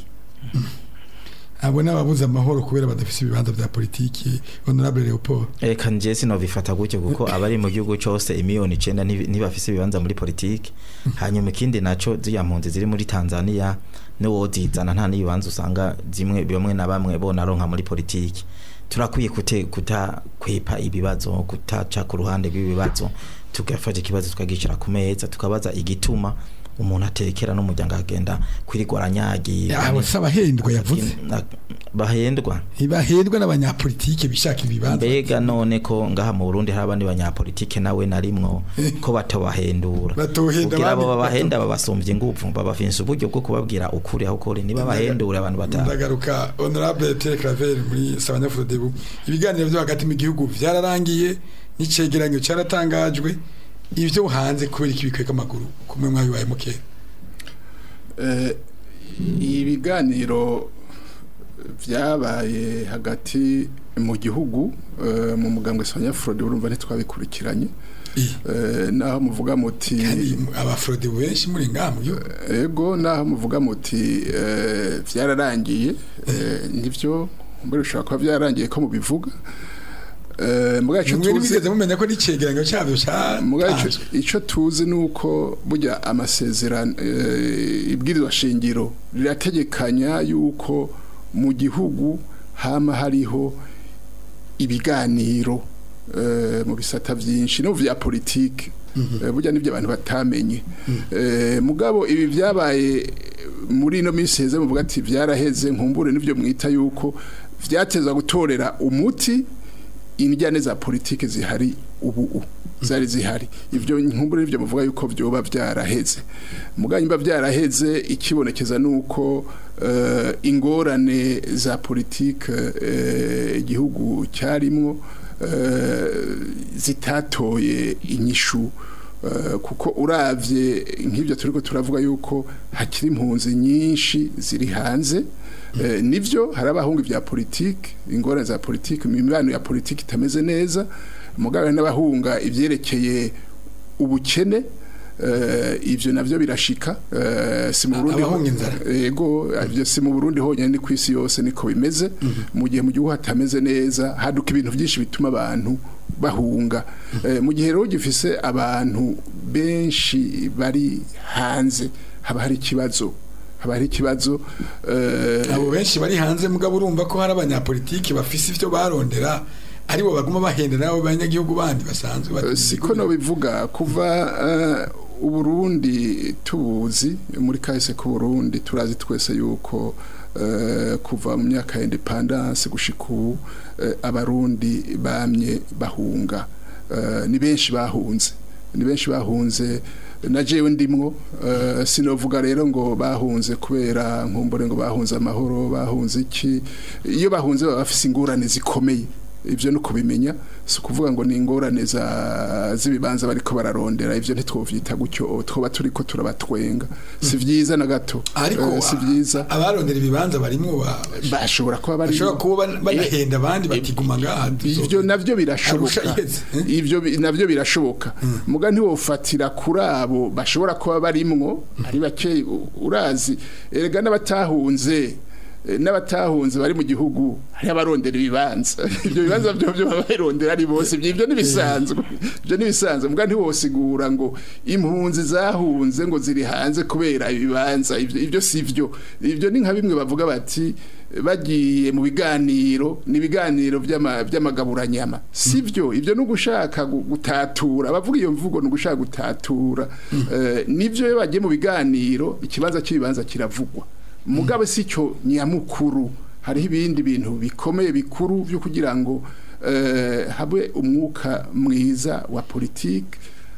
Speaker 2: abo n'ababuze amahoro kubera badafite ibibanza bya politiki honorable Leopold
Speaker 5: reka nje sinovifata gutyo kuko abari mu gihugu cyose imiliyoni icenda ntibi- ntibafise ibibanza muri politiki hanyuma ikindi naco ziriya mpunzi ziri muri tanzania niwo zizana nta n'ibibanza usanga zimwe bamwe na bamwe bonaronka muri politiki turakwiye kute kutakwepa ibibazo kutaca ku ruhande rw'ibibazo tugafata ikibazo tukagicara ku meza tukabaza igituma umuntu atekera n'umuryango agenda kwirigwa aranyagira
Speaker 2: abo si abahendwa yavuze
Speaker 5: bahendwa
Speaker 2: ntibahendwa n'abanyapolitike bishaka ibibanza
Speaker 5: mbega none ko ngaha mu Burundi hari abandi banyapolitike nawe narimwo ko batobahendura
Speaker 2: Batohenda
Speaker 5: kugira abo
Speaker 2: abandi-
Speaker 5: babahenda babasumbye ingufu babafise uburyo bwo kubabwira ukuri aho ukuri niba bahendura abantu batanu
Speaker 2: ndagaruka honorable Pierre Claver muri Sabanyafuro Debu ibiganiro byo hagati mu gihugu byararangiye n'icegeranyo cyaratangajwe ibyo hanze kubera iki bikweka amaguru kumwe mwabibaye mukera
Speaker 3: Eh, ibiganiro byabaye hagati mu gihugu eh, mu mugambwe Sonia Frode urumva ntitwabikurikiranye Eh, naho muvuga muti
Speaker 2: kandi abafrode benshi muri ngaha mu gihugu
Speaker 3: ego naho muvuga muti eh, byararangiye eh, nibyo mbere ushobora kuba byararangiye ko mubivuga Eh, muga icyo
Speaker 2: mwe
Speaker 3: tuzi
Speaker 2: ntibigeze mumenya ko n'icegeranyo cyabyo
Speaker 3: muga ico-
Speaker 2: cyatanzwe
Speaker 3: ico tuzi nuko burya amasezerano eh, ibwirizwa shingiro rirategekanya yuko mu gihugu hama hariho ibiganiro eh, mu bisata vyinshi no mu vya politike Eh, burya nibyo abantu batamenye Eh, mugabo ibi byabaye muri ino minsi heze muvuga ati byaraheze nkumbure nibyo mwita yuko vyatezwa gutorera umuti injyane za politike zihari ubu u zari zihari ivyo nkumbure nivyo muvuga yuko vyoba vyaraheze mugabo nimba vyaraheze ikibonekeza nuko uh, ingorane za politike uh, igihugu cyarimwo eh, zitatoye inyishu eh, kuko uravye nk'ibyo turiko turavuga yuko hakiri impunzi nyinshi ziri hanze Eh, nivyo hari abahungu vya politike ingorane za politike imibano ya politike itameze neza mugabo hari n'abahunga ivyerekeye ubukene eh, ivyo navyo birashika eh, si mu Burundi
Speaker 2: abahunga inzara.
Speaker 3: yego ivyo si mu Burundi honyine ni kwisi yose niko bimeze mu gihe mu gihugu hatameze neza haduka ibintu byinshi bituma abantu bahunga Eh, mu gihe rero gifise abantu benshi bari hanze haba hari ikibazo haba hari ikibazo eh,
Speaker 2: abo benshi bari hanze mugabo urumva ko hari abanyapolitiki bafise ivyo barondera aribo baguma bahendera abo banyagihugu bandi basanzwe bati-
Speaker 3: siko no bivuga kuva eh, uburundi tubuzi muri kahise ku burundi turazi twese yuko eh, kuva mu myaka ya independance gushika ubu eh, abarundi bamye bahunga Eh, ni benshi bahunze ni benshi bahunze na jewe ndimwo eh, sinovuga rero ngo bahunze kubera nkumbure ngo bahunze amahoro bahunze iki iyo bahunze baba bafise ingorane zikomeye ivyo no kubimenya si ukuvuga ngo ni ingorane za z'ibibanza bariko bararondera ivyo ntitwovyita gutyo twoba turiko turabatwenga si vyiza na gato
Speaker 2: ariko
Speaker 3: Eh, si vyiza
Speaker 2: abarondera ibibanza barimwo ba-
Speaker 3: bashobora kuba bari
Speaker 2: bashobora kuba ban- banahenda abandi batiguma ngaha
Speaker 3: ivyo navyo birashoboka
Speaker 2: Arusha iheze, eh?
Speaker 3: ivyo bi- navyo birashoboka muga ntiwofatira kuri abo bashobora kuba barimwo ari bake u- urazi erega n'abatahunze eh, n'abatahunze bari mu gihugu hari abarondera ibibanza ibyo bibanza byo byo babirondera ari bose ibyo ibyo nibisanzwe ibyo nibisanzwe muga ntiwosigura ngo impunzi zahunze ngo ziri hanze kubera ibibanza ibyo ibyo sivyo ibyo ni nka bimwe bavuga bati bagiye mu biganiro ni ibiganiro by'ama- by'amagaburanyama sivyo ibyo ni ugushaka gu- gutatura bavuga iyo mvugo ni ugushaka gutatura Eh, nivyo iyo bagiye mu biganiro ikibanza cy'ibibanza kiravugwa mugabe si cyo nyamukuru hariho ibindi bintu bikomeye bikuru byo kugira ngo eh, habe umwuka mwiza wa politike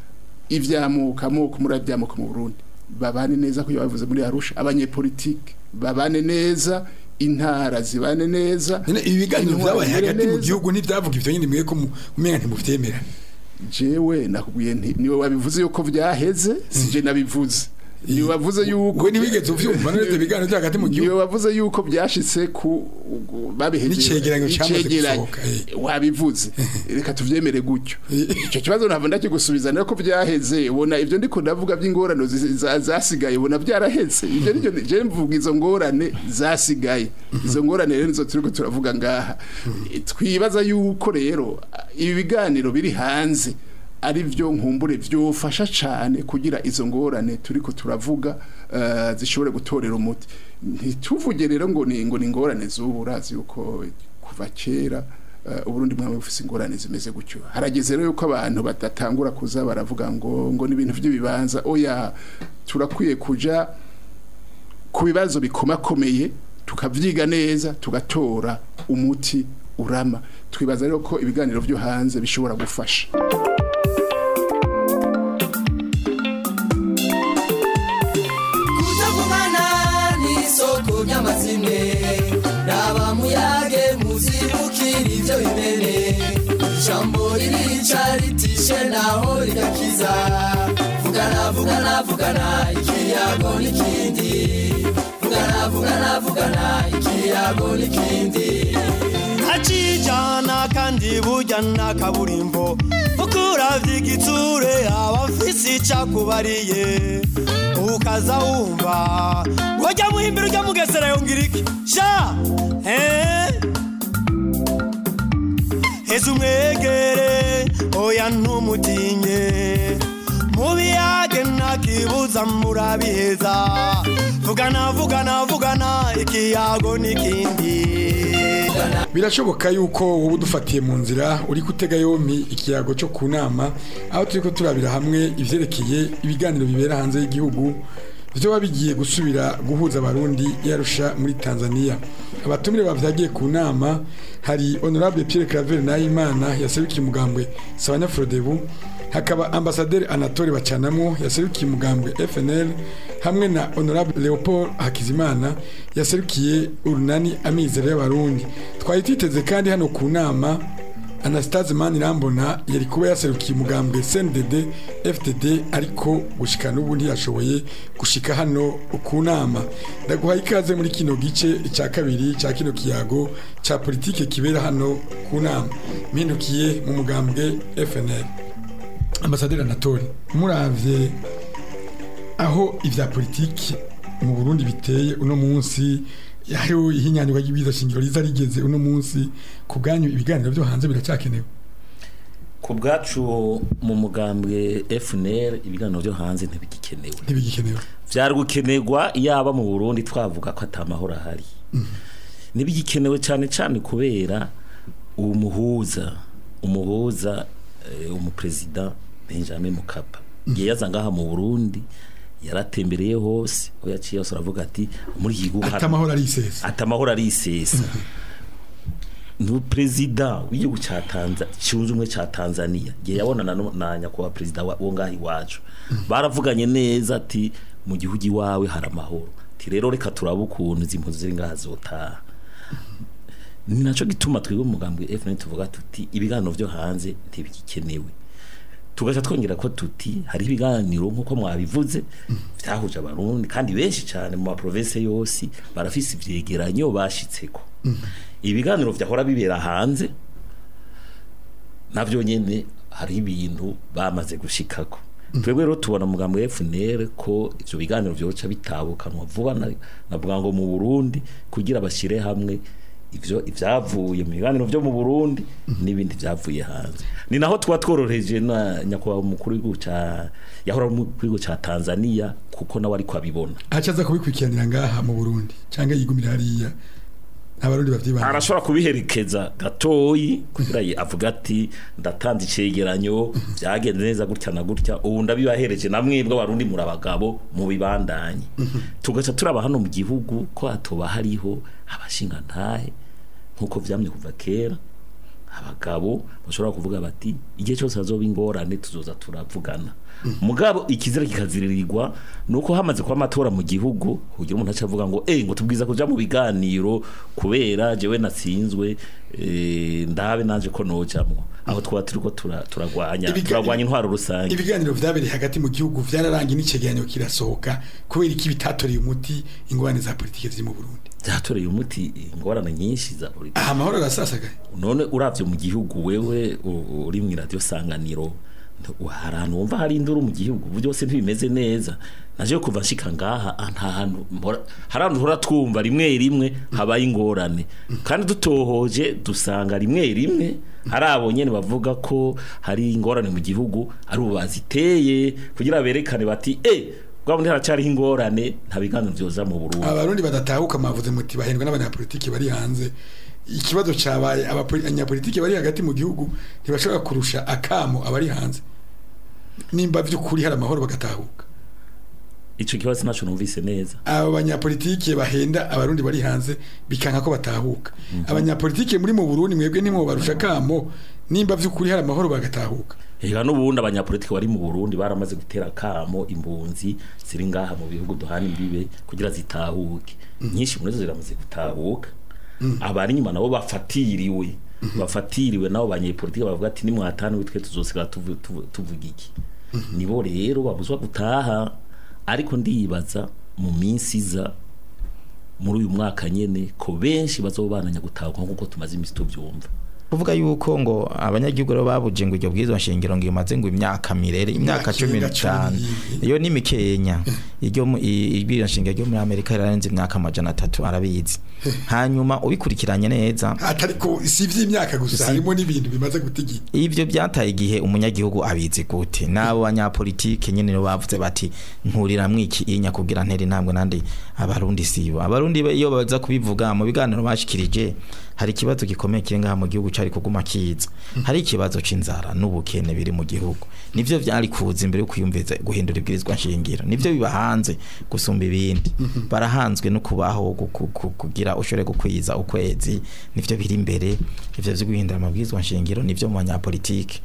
Speaker 3: ivyamuka amoko muri avyamuka mu Burundi babane neza kuyo bavuze muri Arusha abanyepolitike babane neza intara zibane neza
Speaker 2: None ibi biganiro
Speaker 3: intwaro
Speaker 2: vyabaye
Speaker 3: zimere
Speaker 2: hagati mu
Speaker 3: neza.
Speaker 2: gihugu ntivyavuga ivyo nyine mwe ko mu- umenga ntimuvyemera
Speaker 3: jewe nakubwiye nti niwe wabivuze yuko vyaheze sije nabivuze niwe wavuze yuko
Speaker 2: we ntiwigeze uvyumva none ivyo biganiro vyo hagati mu
Speaker 3: niwe
Speaker 2: gihugu
Speaker 3: wavuze yuko byashitse ku babihejeje
Speaker 2: N'icegeranyo cyamaze
Speaker 3: Icegeranyo.
Speaker 2: gusohoka, eh.
Speaker 3: wabivuze reka tuvyemere gutyo
Speaker 2: Eh.
Speaker 3: icyo kibazo ntabwo ndakigusubiza nako byaheze ubona ibyo ndiko ndavuga by'ingorane zi- za- zasigaye ubona byaraheze ibyo nivyo je mvuga izo ngorane zasigaye izo ngorane rero nizo turiko turavuga ngaha twibaza yuko rero ibi biganiro biri hanze ari byo nkumbure byofasha cyane kugira izo ngorane turiko turavuga eh, zishobore gutorera umuti ntituvuge rero ngo ni ngo ni ingorane z'ubu urazi yuko kuva kera eh, uburundi mwami bufise ingorane zimeze gutyo harageze rero yuko abantu badatangura kuza baravuga ngo ngo ni ibintu by'ibibanza oya turakwiye kuja ku bibazo bikomakomeye tukavyiga neza tugatora umuti urama twibaza rero ko ibiganiro byo hanze bishobora gufasha
Speaker 6: kutavugana n'isoko ry'amazimwe raba muyage muzibukira ibyo bimene ijambo ririca ritishe naho rigakiza vugana vugana vugana ikiyago n'ikindi vugana vugana vugana ikiyago n'ikindi
Speaker 7: ntacijana kandi burya nta kaburimbo kuko uravye igitsure aba afise icakubariye ukaza wumva wajya muhimbira ujya mugesera yongera iki sha eh? heza umwegere oya ntumutinye mubiyage ntakibuza murabiheza vugana vugana vugana ikiyago n'ikindi
Speaker 2: birashoboka yuko wowe udufatiye mu nzira uri gutega yompi ikiyago cyo ku nama aho turi ko turabira hamwe ivyerekeye ibiganiro bibera hanze y'igihugu vyoba bigiye gusubira guhuza abarundi yarusha muri tanzania abatumire bavyagiye ku nama hari honorable pierre claver nahimana yaserukiye umugambwe sabanya frodebu hakaba ambasaderi anatole bacanamo yaserukiye umugambwe fnl hamwe na honorable leopold hakizimana yaserukiye urunani amizero y'abarundi twari twiteze kandi hano ku nama Anastase Manirambona yari kuba yaserukiye umugambwe CNDD FDD ariko gushika n'ubu ntiyashoboye gushika hano ku nama ndaguhaye ikaze muri kino gice cya kabiri cya kino kiyago cya politike kibera hano ku nama mpindukiye mu mugambwe FNL Ambasaderi Anatole muravye aho ivya politiki mu Burundi biteye uno munsi hariho ihinyanyurwa ry'ibiza shingiro riza rigeze uno munsi ku bwanyu ibiganiro byo hanze biracyakenewe
Speaker 4: ku bwacu mu mugambwe FNL ibiganiro byo hanze ntibigikenewe
Speaker 2: ntibigikenewe
Speaker 4: byari gukenerwa yaba mu Burundi twavuga ko atamahoro ahari ntibigikenewe cyane cyane kubera umuhuza umuhuza eh, umuperezida Benjamin Mkapa igihe yaza ngaha mu Burundi yaratembereye hose aho yaciye hose aravuga ati muri iki gihugu hari-
Speaker 2: atamahoro arisesa
Speaker 4: atamahoro arisesa ni perezida w'igihugu cya Tanzania cyunze ubumwe cya Tanzania igihe yabonana no- na nyakubahwa perezida wa- wo ngaho iwacu baravuganye neza ati mu gihugu iwawe hari amahoro ati rero reka turabe ukuntu izi mpunzi ziri ngaha zotaha ni nacyo gituma twebwe mu mugambi FNL tuvuga tuti ibiganiro byo hanze ntibigikenewe tugaca twongera ko tuti hari ibiganiro nk'uko mwabivuze byahuje abarundi kandi benshi cyane mu maprovinsi yose barafise ivyegeranyo bashitseko ibiganiro vyahora bibera hanze navyo nyene hari ibintu bamaze gushikako twebwe rero tubona mugambo wa FNL ko ivyo biganiro vyoca bitabukanwa vuba na- navuga ngo mu Burundi kugira bashire hamwe ivyo ivyavuye mu biganiro vyo mu Burundi n'ibindi vyavuye hanze ni naho twa tworoheje na nyakubahwa umukuru w'igihugu ca yahora umukuru w'igihugu ca Tanzania kuko nawe ariko abibona
Speaker 2: acaza kubikurikiranira ngaha mu Burundi cyangwa yigumira hariya abarundi bavyibana
Speaker 4: arashobora kubiherekeza gatoyi kugira ye avuga ati ndatanze icegeranyo byagenze neza gutya na gutya ubu ndabibahereje na mwebwe abarundi muri abagabo mu bibandanye tugaca turaba hano mu gihugu ko hatoba hariho abashinga ntahe nkuko vyamye kuva kera abagabo bashobora kuvuga bati igihe cyose hazoba ingorane tuzoza turavugana mugabo ikizira kikaziririrwa nuko hamaze kuba amatora mu gihugu kugira umuntu acavuga ngo eh ngo tubwiza kuja mu biganiro kubera jewe natsinzwe eh, ndabe nanje ko nojamwo aho twaba turiko tura- turagwanya
Speaker 2: Ibiga-
Speaker 4: turagwanya intwaro rusange
Speaker 2: ibiganiro vyabereye hagati mu gihugu vyararangiye n'icegeranyo kirasohoka kubera iki bitatoreye umuti ingorane za politike ziri mu Burundi
Speaker 4: byatoreye umuti ingorane nyinshi za politiki
Speaker 2: aha amahoro arasasagaye
Speaker 4: none uravye mu gihugu wewe u- uri mu radio sanganiro nti- hari ahantu wumva hari induru mu gihugu ubu byose ntibimeze neza naje kuva nshika ngaha ah, nta hantu mpora- hari ahantu hora twumva rimwe rimwe habaye ingorane kandi dutohoje dusanga rimwe rimwe hari abo nyene bavuga ko hari ingorane mu gihugu ari ubu baziteye kugira berekane bati eh bwa bundi haracyariho ingorane nta biganiro vyoza mu Burundi
Speaker 2: abarundi badatahuka mavuze muti bahendwa n'abanyapolitiki bari hanze ikibazo cabaye abapoli- abanyapolitiki bari hagati mu gihugu ntibashobora kurusha akamo abari hanze nimba vy'ukuri hari amahoro bagatahuka
Speaker 4: ico kibazo naco numvise neza
Speaker 2: abo banyapolitike bahenda abarundi bari hanze bikanka ko batahuka abanyapolitike muri mu Burundi mwebwe nimwe barusha kamo nimba vy'ukuri hari amahoro bagatahuka
Speaker 4: Ega n'ubundi abanyapolitiki bari mu Burundi baramaze gutera kamo imbunzi ziri ngaha mu bihugu duhana imbibe kugira zitahuke nyinshi muri zo ziramaze gutahuka abari inyuma nabo bafatiriwe bafatiriwe nabo banyepolitiki bavuga ati nimwatane witwe tuzosigara tuvu- tuvu- tuvuga iki nibo rero babuzwa gutaha ariko ndibaza mu minsi iza muri uyu mwaka nyene ko benshi bazobananya gutahuka nk'uko tumaze imisi tuvyumva
Speaker 5: kuvuga yuko ngo abanyagihugu rero babuje ngo iryo bwirizwa nshingiro ngo imaze ngo imyaka mirere imyaka
Speaker 2: Imyaka
Speaker 5: cumi
Speaker 2: irenga
Speaker 5: n'itanu
Speaker 2: cumi.
Speaker 5: iyo ni mikenya iryo mu- i- ibwirizwa nshingiro ryo muri amerika rirarenze imyaka amajana atatu arabizi hanyuma ubikurikiranye neza
Speaker 2: atariko si ivy'imyaka gusa harimo n'ibintu bimaze gutigita
Speaker 5: ivyo byataye igihe umunyagihugu abizi gute nabo banyapolitike nyene no bavuze bati nturira mwiki inya kugira nteri ntabwo nandi abarundi sibo abarundi be- iyo baza kubivuga mu biganiro bashikirije hari ikibazo gikomeye kiri ngaha mu gihugu cari kuguma kiza hari ikibazo c'inzara n'ubukene biri mu gihugu nivyo vyari kuza imbere yo kwiyumviza guhindura ibwirizwa nshingiro nivyo biba hanze gusumba ibindi barahanzwe no kubaho gu- ku- ku- kugira ushobore gukwiza ukwezi nivyo biri imbere ivyo vyo guhindura amabwirizwa nshingiro nivyo mu banyapolitike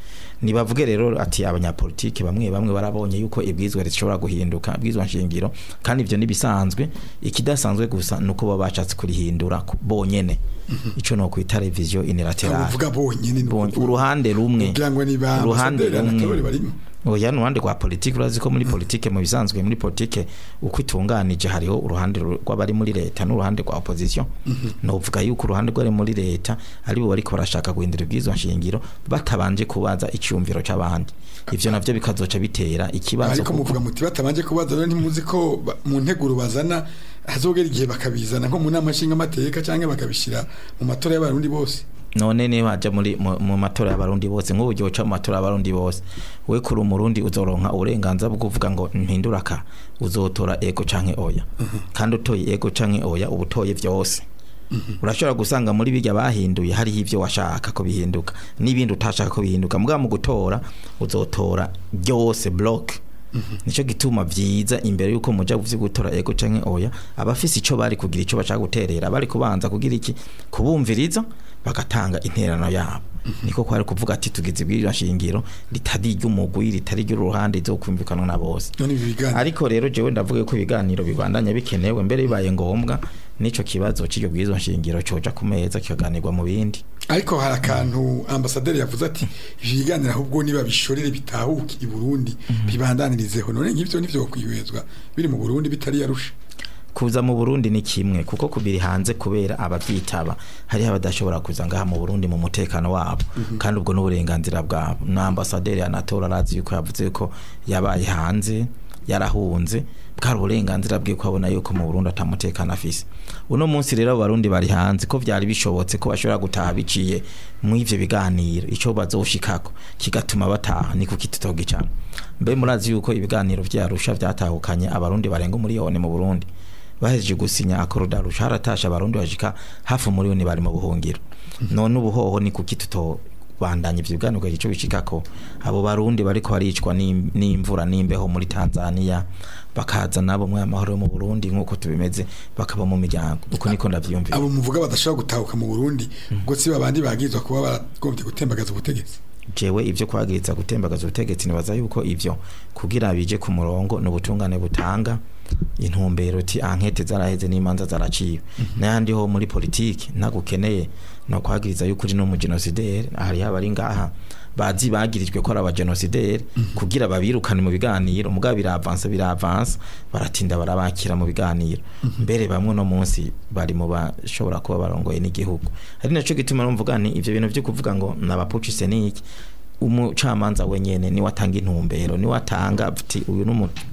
Speaker 5: nibavuge rero ati abanyapolitike bamwe bamwe barabonye yuko ibwizwa rishobora guhinduka ibwizwa nshingiro kandi ivyo nibisanzwe ikidasanzwe gusa nuko baba bashatse kurihindura ku- bonyene ico no kwita revision unilaterale
Speaker 2: uvuga bonyene ni
Speaker 5: Bonye-
Speaker 2: ukuvuga.
Speaker 5: uruhande rumwe
Speaker 2: kugira ngo ni ba
Speaker 5: uruhande
Speaker 2: ambasaderi
Speaker 5: rumwe
Speaker 2: anatora barimo
Speaker 5: oya nuruhande rwa politike urazi ko muri politike mu bisanzwe muri politike uko itunganije hariho uruhande ru- rw'abari muri leta n'uruhande rwa opposition novuga yuko uruhande rw'abari muri leta ari bo bariko barashaka guhindura ibwirizwa nshingiro batabanje kubaza icyumviro c'abandi ivyo navyo bikazoca bitera ikibazo
Speaker 2: ariko
Speaker 5: kuko-
Speaker 2: muvuga muti batabanje kubaza rero ntimuzi ko ba- mu nteguro bazana hazogera igihe bakabizana nko mu nama nshingamateka cyangwa bakabishyira mu matora y'abarundi bose
Speaker 5: none niba haja muri mu, mu matora y'abarundi bose nk'ubu ugiye uca mu matora y'abarundi bose we kuri umurundi uzoronka uburenganzira bwo kuvuga ngo mpindura ka uzotora ego canke oya kandi utoye ego canke oya uba utoye vyose urashobora gusanga muri bijya bahinduye hariho ivyo washaka ko bihinduka n'ibindi utashaka ko bihinduka mugabo mu gutora uzotora byose block nico gituma vyiza imbere yuko muja kuvyo gutora ego canke oya abafise ico bari kugira ico bashaka guterera bari kubanza kugira iki kubumviriza bagatanga interano yabo niko kwari kuvuga ati tugize ibwirira nshingiro ritari ry'umugwi ritari ry'uruhande izokumvikanwa na bose
Speaker 2: none ibi biganiro
Speaker 5: ariko rero jewe ndavuga ko ibiganiro bibandanya bikenewe mbere bibaye ngombwa nico kibazo cy'iryo bwizo nshingiro coja ku meza kikaganirwa mu bindi
Speaker 2: ariko hari akantu ambasaderi yavuze ati ibi biganiro ahubwo niba bishorere bitahuke i Burundi bibandanirizeho none nk'ivyo nivyo kwihwezwa biri mu Burundi bitari yarusha
Speaker 5: kuza mu Burundi ni kimwe kuko kubiri hanze kubera abavyitaba hari abadashobora kuza ngaha mu Burundi mu mutekano wabo kandi ubwo n'uburenganzira bwabo na ambassadeur anatora arazi yuko yavuze ko yabaye hanze yarahunze bwari uburenganzira bwe ko abona yuko mu Burundi atamutekano afise uno munsi rero abarundi bari hanze ko vyari bishobotse ko bashobora gutaha biciye mu ivyo biganiro ico bazoshikako kigatuma bataha ni kuki tutogicana mbe murazi yuko ibiganiro vyarusha vyatahukanye abarundi barenga umuriyoni mu Burundi bahejeje gusinya akorodarusha haratasha abarundi bashika hafi umuriyoni bari mu buhungiro none ubuhoho ni kuki tuto bandanya ivyo biganiro ico bishikako abo barundi bariko baricwa n'im- n'imvura n'imbeho muri Tanzania bakaza nabo mu amahoro yo mu Burundi nkuko tubimeze bakaba mu miryango uko niko ndavyumvira
Speaker 2: abo muvuga badashobora gutahuka mu Burundi ubwo si babandi bagizwa kuba baragombye gutembagaza ubutegetsi
Speaker 5: jewe ivyo kwagiriza gutembagaza ubutegetsi nibaza yuko ivyo kugira bije ku murongo n'ubutungane butanga intumbero ti ankete zaraheze n'imanza zaraciwe n'ayandi ho muri politiki ntagukeneye no kwagiriza yuko uri n'umugenosideri hari abari ngaha bazi bagirijwe ko ari abagenosideri kugira babirukane mu biganiro mugabo biravansa biravansa baratinda barabakira mu biganiro mbere bamwe no munsi bari mu bashobora kuba barongoye n'igihugu ari naco gituma numvuga ni ivyo bintu vyo kuvuga ngo nabapucise niki umucamanza wenyene niwe atanga intumbero niwe atanga ati uyu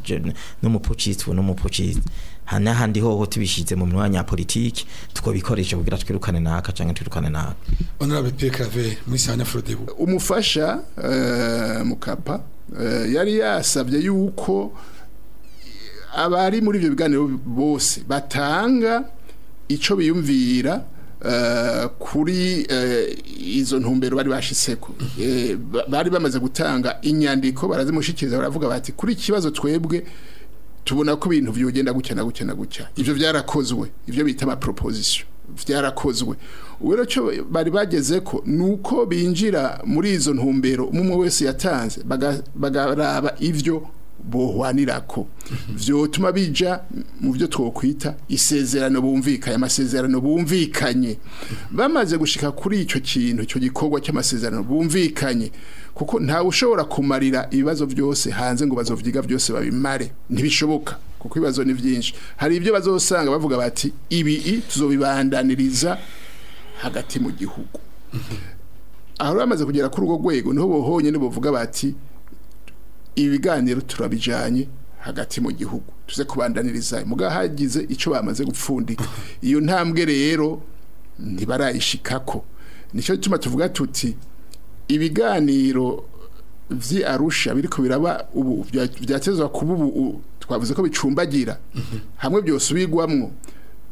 Speaker 5: n'umupucisi uyu n'umupucisi n'ahandi hoho tubishize mu mwanya ya politiki tukobikoresha kugira twirukane naka canke twirukane naka
Speaker 2: honorable Pierre Claver muri Sanya Frodebu
Speaker 3: umufasha eh, mukapa eh, yari yasabye yuko abari muri ibyo biganiro bose batanga ico biyumvira eh, kuri eh, izo ntumbero bari bashitseko Eh, ba- bari bamaze gutanga inyandiko barazimushikiriza baravuga bati kuri ikibazo twebwe tubona ko ibintu byogenda gutya na gutya na gutya ivyo byarakozwe ivyo bita ama proposition byarakozwe ubu rero cyo bari bageze ko nuko binjira muri izo ntumbero umwe wese yatanze baga- bagaraba ivyo bohwanirako vyotuma bija mu byo twokwita isezerano bumvikanye amasezerano bumvikanye bamaze gushika kuri ico kintu ico gikorwa cy'amasezerano bumvikanye kuko ntawe ushobora kumarira ibibazo byose hanze ngo bazovyiga byose babimare ntibishoboka kuko ibibazo ni byinshi hari ibyo bazosanga bavuga bati ibi i tuzobibandaniriza hagati mu gihugu aho bamaze kugera kuri urwo rwego niho bohonye nibovuga bati ibiganiro turabijanye hagati mu gihugu tuze kubandaniriza muga hagize ico bamaze gupfundika iyo ntambwe rero ntibarayishikako nico gituma tuvuga tuti ibiganiro vyi Arusha biriko biraba ubu vya- vyatezwa kuba ubu u- twavuze ko bicumbagira hamwe byosubirwamwo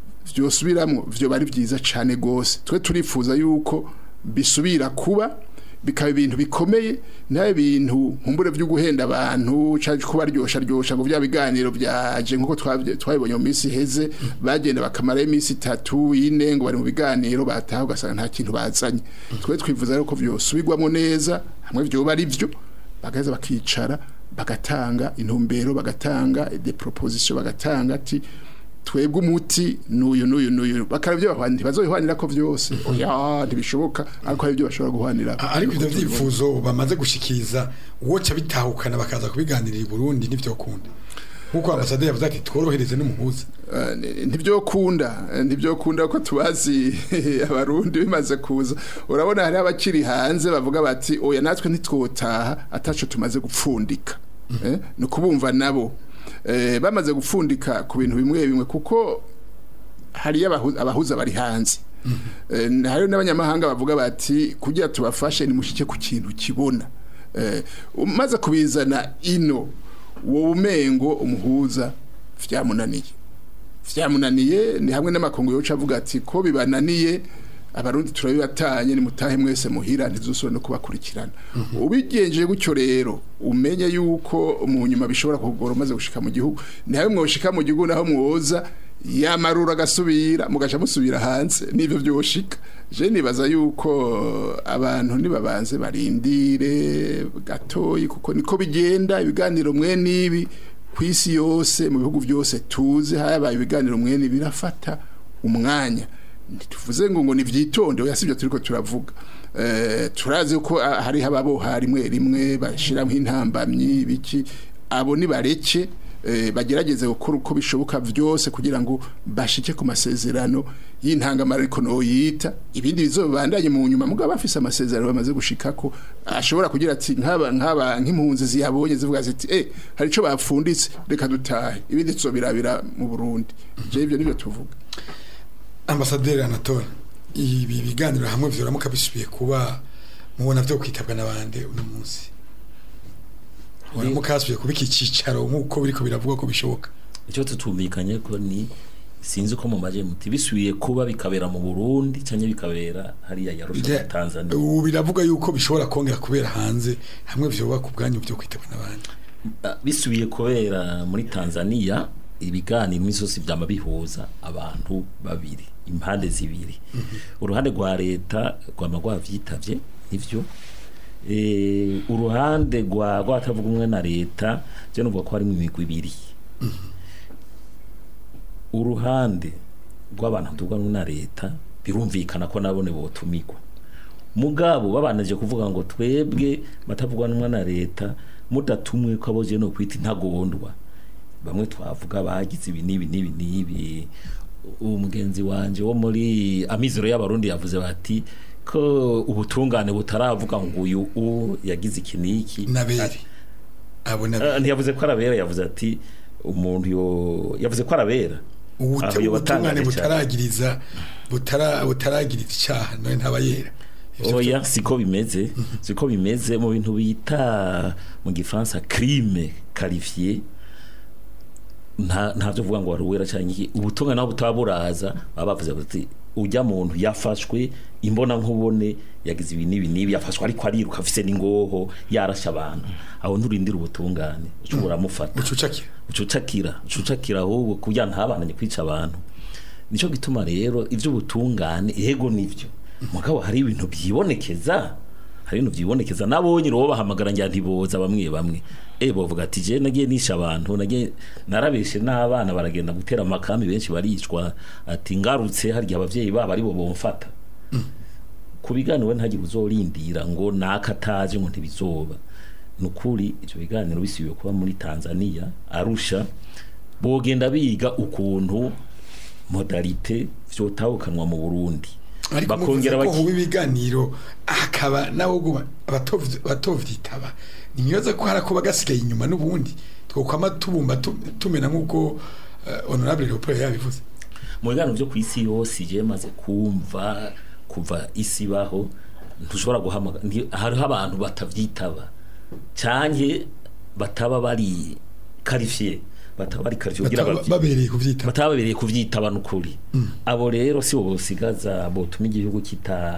Speaker 3: vyosubiramwo vyo bari vyiza cane gose twe turifuza yuko bisubira kuba bikaba ibintu bikomeye ntabe ibintu nkumbure byo guhenda abantu caje kubaryosha ryosha ngo bya biganiro byaje nkuko twabye- twabibonye mu minsi heze bagenda bakamara iminsi itatu ine ngo bari mu biganiro bataha ugasanga nta kintu bazanye twe twifuza rero ko vyosubirwamo neza hamwe vyoba ari vyo bagaheza bakicara bagatanga intumbero bagatanga de proposition bagatanga ati twebwe umuti nuyu nuyu nuyu bakarabyo bahwanira ntibazohwanira ko vyose oya ntibishoboka ariko hari ibyo bashobora guhwanira
Speaker 2: A- ariko ivyo vyifuzo bamaze gushikiriza woca bitahukana bakaza kubiganirira i Burundi nivyo kunda nkuko ambasaderi yavuze ati tworohereze n'umuhuza
Speaker 3: Eh, ntibyokunda eh, ntibyokunda ko tubazi abarundi bimaze kuza urabona hari abakiri hanze bavuga bati oya natwe ntitwotaha ataco tumaze gupfundika eh, ni ukubumva nabo eh, bamaze gupfundika ku bintu bimwe bimwe kuko hariyo abahu- abahuza bari hanze Eh, hariyo n'abanyamahanga bavuga bati kugira tubafashe nimushike ku kintu kibona Eh, umaze kubizana ino wowe umengo umuhuza vyamunaniye vyamunaniye ni hamwe n'amakungu yoca avuga ati ko bibananiye abarundi turabibatanye ni mutahe mwese muhira ntizusubire no kubakurikirana ubigenjeje gutyo rero umenye yuko mu nyuma bishobora kugora umaze gushika mu gihugu nawe mwoshika mu gihugu naho mwoza yamarura agasubira mugaca musubira hanze nivyo vyoshika je nibaza yuko abantu nibabanze barindire gatoyi kuko niko bigenda ibiganiro mwe nibi ku isi yose mu bihugu byose tuzi habaye ibiganiro mwene birafata umwanya ntituvuze ngo ngo nivyitonde oya sivyo turiko turavuga eh turazi ko ah, hari hababoha rimwe rimwe bashiramo intambamyi biki abo ni bareke eh, bagerageze gukora uko bishoboka vyose kugira ngo bashike ku masezerano y'intangamara ariko no yita ibindi bizobandanye mu nyuma mugabo bafise amasezerano bamaze gushikako ashobora kugira ati nkaba nkaba nk'impunzi ziyabonye zivuga ziti eh hari ico bapfunditse reka dutahe ibindi tuzobirabira mu Burundi je ivyo nivyo tuvuga
Speaker 2: ambasaderi Anatole ibi biganiro hamwe vyoramuka bisubiye kuba mubona vyo kwitabwa n'abande uno munsi waramuka hasubiye kuba iki cicaro nk'uko biriko biravugwa ko bishoboka
Speaker 4: icyo tutumvikanye ko ni sinzi ko mu maje muti bisubiye kuba bikabera mu Burundi cyangwa bikabera hariya yarusha
Speaker 2: Je-
Speaker 4: mu Tanzania
Speaker 2: ubu biravuga yuko bishobora kongera kubera hanze hamwe vyoba ku bwanyu vyo kwitabwa n'abandi
Speaker 4: Ah, bisubiye kubera muri Tanzania ibiganiro imisozi byama bihuza abantu babiri impande zibiri uruhande rwa leta rwama rwavyitavye nivyo eh uruhande rwa rwatavuga umwe na leta je nuvuga ko harimo imigwi ibiri uruhande rw'abantu tuvuga na leta birumvikana ko nabone botumigwa mugabo babanaje kuvuga ngo twebwe batavugwa n'umwe na leta mudatumwe ko aboje no kwita intagondwa bamwe twavuga bagize ibi n'ibi n'ibi n'ibi umugenzi wanje wo muri amizero y'abarundi yavuze bati ko ubutungane butaravuga ngo uyu u yagize iki n'iki
Speaker 2: nabere abo
Speaker 4: Ah,
Speaker 2: nabere
Speaker 4: ntiyavuze ko arabera yavuze ati umuntu yo yavuze ko arabera
Speaker 2: Ubute-
Speaker 4: Aho yoba
Speaker 2: ubutungane
Speaker 4: atangaje cyane.
Speaker 2: butaragiriza butara butaragiriza icyaha none ntaba yera Ivyo
Speaker 4: oya siko bimeze siko bimeze mu bintu bita mu gifaransa crime qualifié nta ntavyo vuga ngo waruwera cyangwa iki ubutumwa naho butaburaza baba bavuze bati ujya muntu yafashwe imbona nkubone yagize ibi n'ibi n'ibi yafashwe ariko ariruka afise n'ingoho yarasha abantu aho nturindira ubutungane ushobora mufata
Speaker 2: ucucakira
Speaker 4: ucucakira ucucakira ahubwo kugira ntabananye kwica abantu nico gituma rero ivy'ubutungane yego nivyo mugabo hari ibintu byibonekeza hari ibintu byibonekeza nabonye robo bahamagara njya ntiboza bamwe bamwe eh bovuga ati je nagiye nisha abantu nagiye narabeshe n'abana baragenda gutera amakami benshi baricwa ati ngarutse harya abavyeyi babo ari bo bomfata ku biganiro ntagire uzorindira ngo nakataje ngo ntibizoba nukuri icyo biganiro bisibiye kuba muri Tanzania Arusha bogenda biga ukuntu modalite vyotahukanwa mu Burundi
Speaker 2: ariko
Speaker 4: bakongera
Speaker 2: muvuze ko
Speaker 4: baki
Speaker 2: huba ibiganiro hakaba nawe ubwo batovy- batovyitaba nimyoza ko harakuba gasigaye inyuma n'ubundi twokwama tubumba tu- tumena nk'uko eh, honorable Leopold yabivuze
Speaker 4: mu biganiro byo ku isi yose je maze kumva kuva isi baho ntushobora guhamagara nti- hariho abantu batavyitaba canke bataba bari qualifié bataba bari qualifié kugira
Speaker 2: Bataba-
Speaker 4: bavyi-
Speaker 2: babereye kuvyitaba
Speaker 4: batababereye kuvyitaba n'ukuri abo rero si bo bosigaza botuma igihugu kita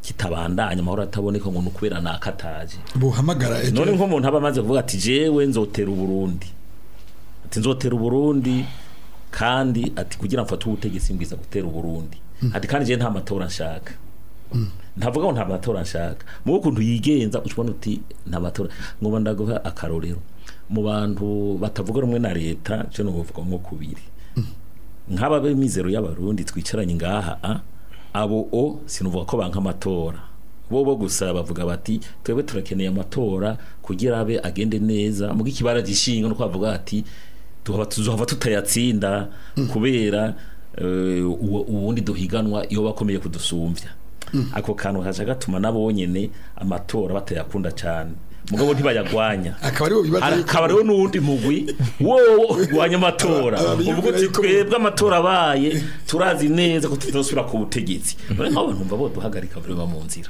Speaker 4: kitabandanya amahoro ataboneka ngo nukubera nakataje
Speaker 2: buhamagara ejo
Speaker 4: none nk'umuntu aba amaze kuvuga ati jewe nzotera uburundi ati nzotera uburundi kandi ati kugira ngo mfate ubutegetsi mbwiza gutera uburundi ati kandi je nta matora nshaka ntavuga ngo nta matora nshaka mu ukuntu yigenza ucubona uti nta matora ngoba ndaguha akarorero mu bantu batavuga rumwe na leta je no kuvuga nko kubiri nk'aba b'imizero y'abarundi twicaranye ngaha a abo o sinuvuga ko banka amatora bo bo gusa bavuga bati twebwe turakeneye amatora kugira abe agende neza muga ikibara gishinga no kwavuga ati tuhava tuzohava tutayatsinda kubera eh, uwo- uwundi duhiganwa iyo bakomeye kudusumvya ako kantu kaca gatuma nabo nyene amatora batayakunda cyane mugabo ntibayagwanya
Speaker 2: akaba aribo bibaza yuko
Speaker 4: hakaba rero n'uwundi mugwi wowo urwanya amatora
Speaker 2: Aba- abiyumvira
Speaker 4: uvuga uti
Speaker 2: yuko-
Speaker 4: twebwe amatora abaye turazi neza ko tutazosubira ku butegetsi none nk'abo bantu mva boduhagarika vrema mu nzira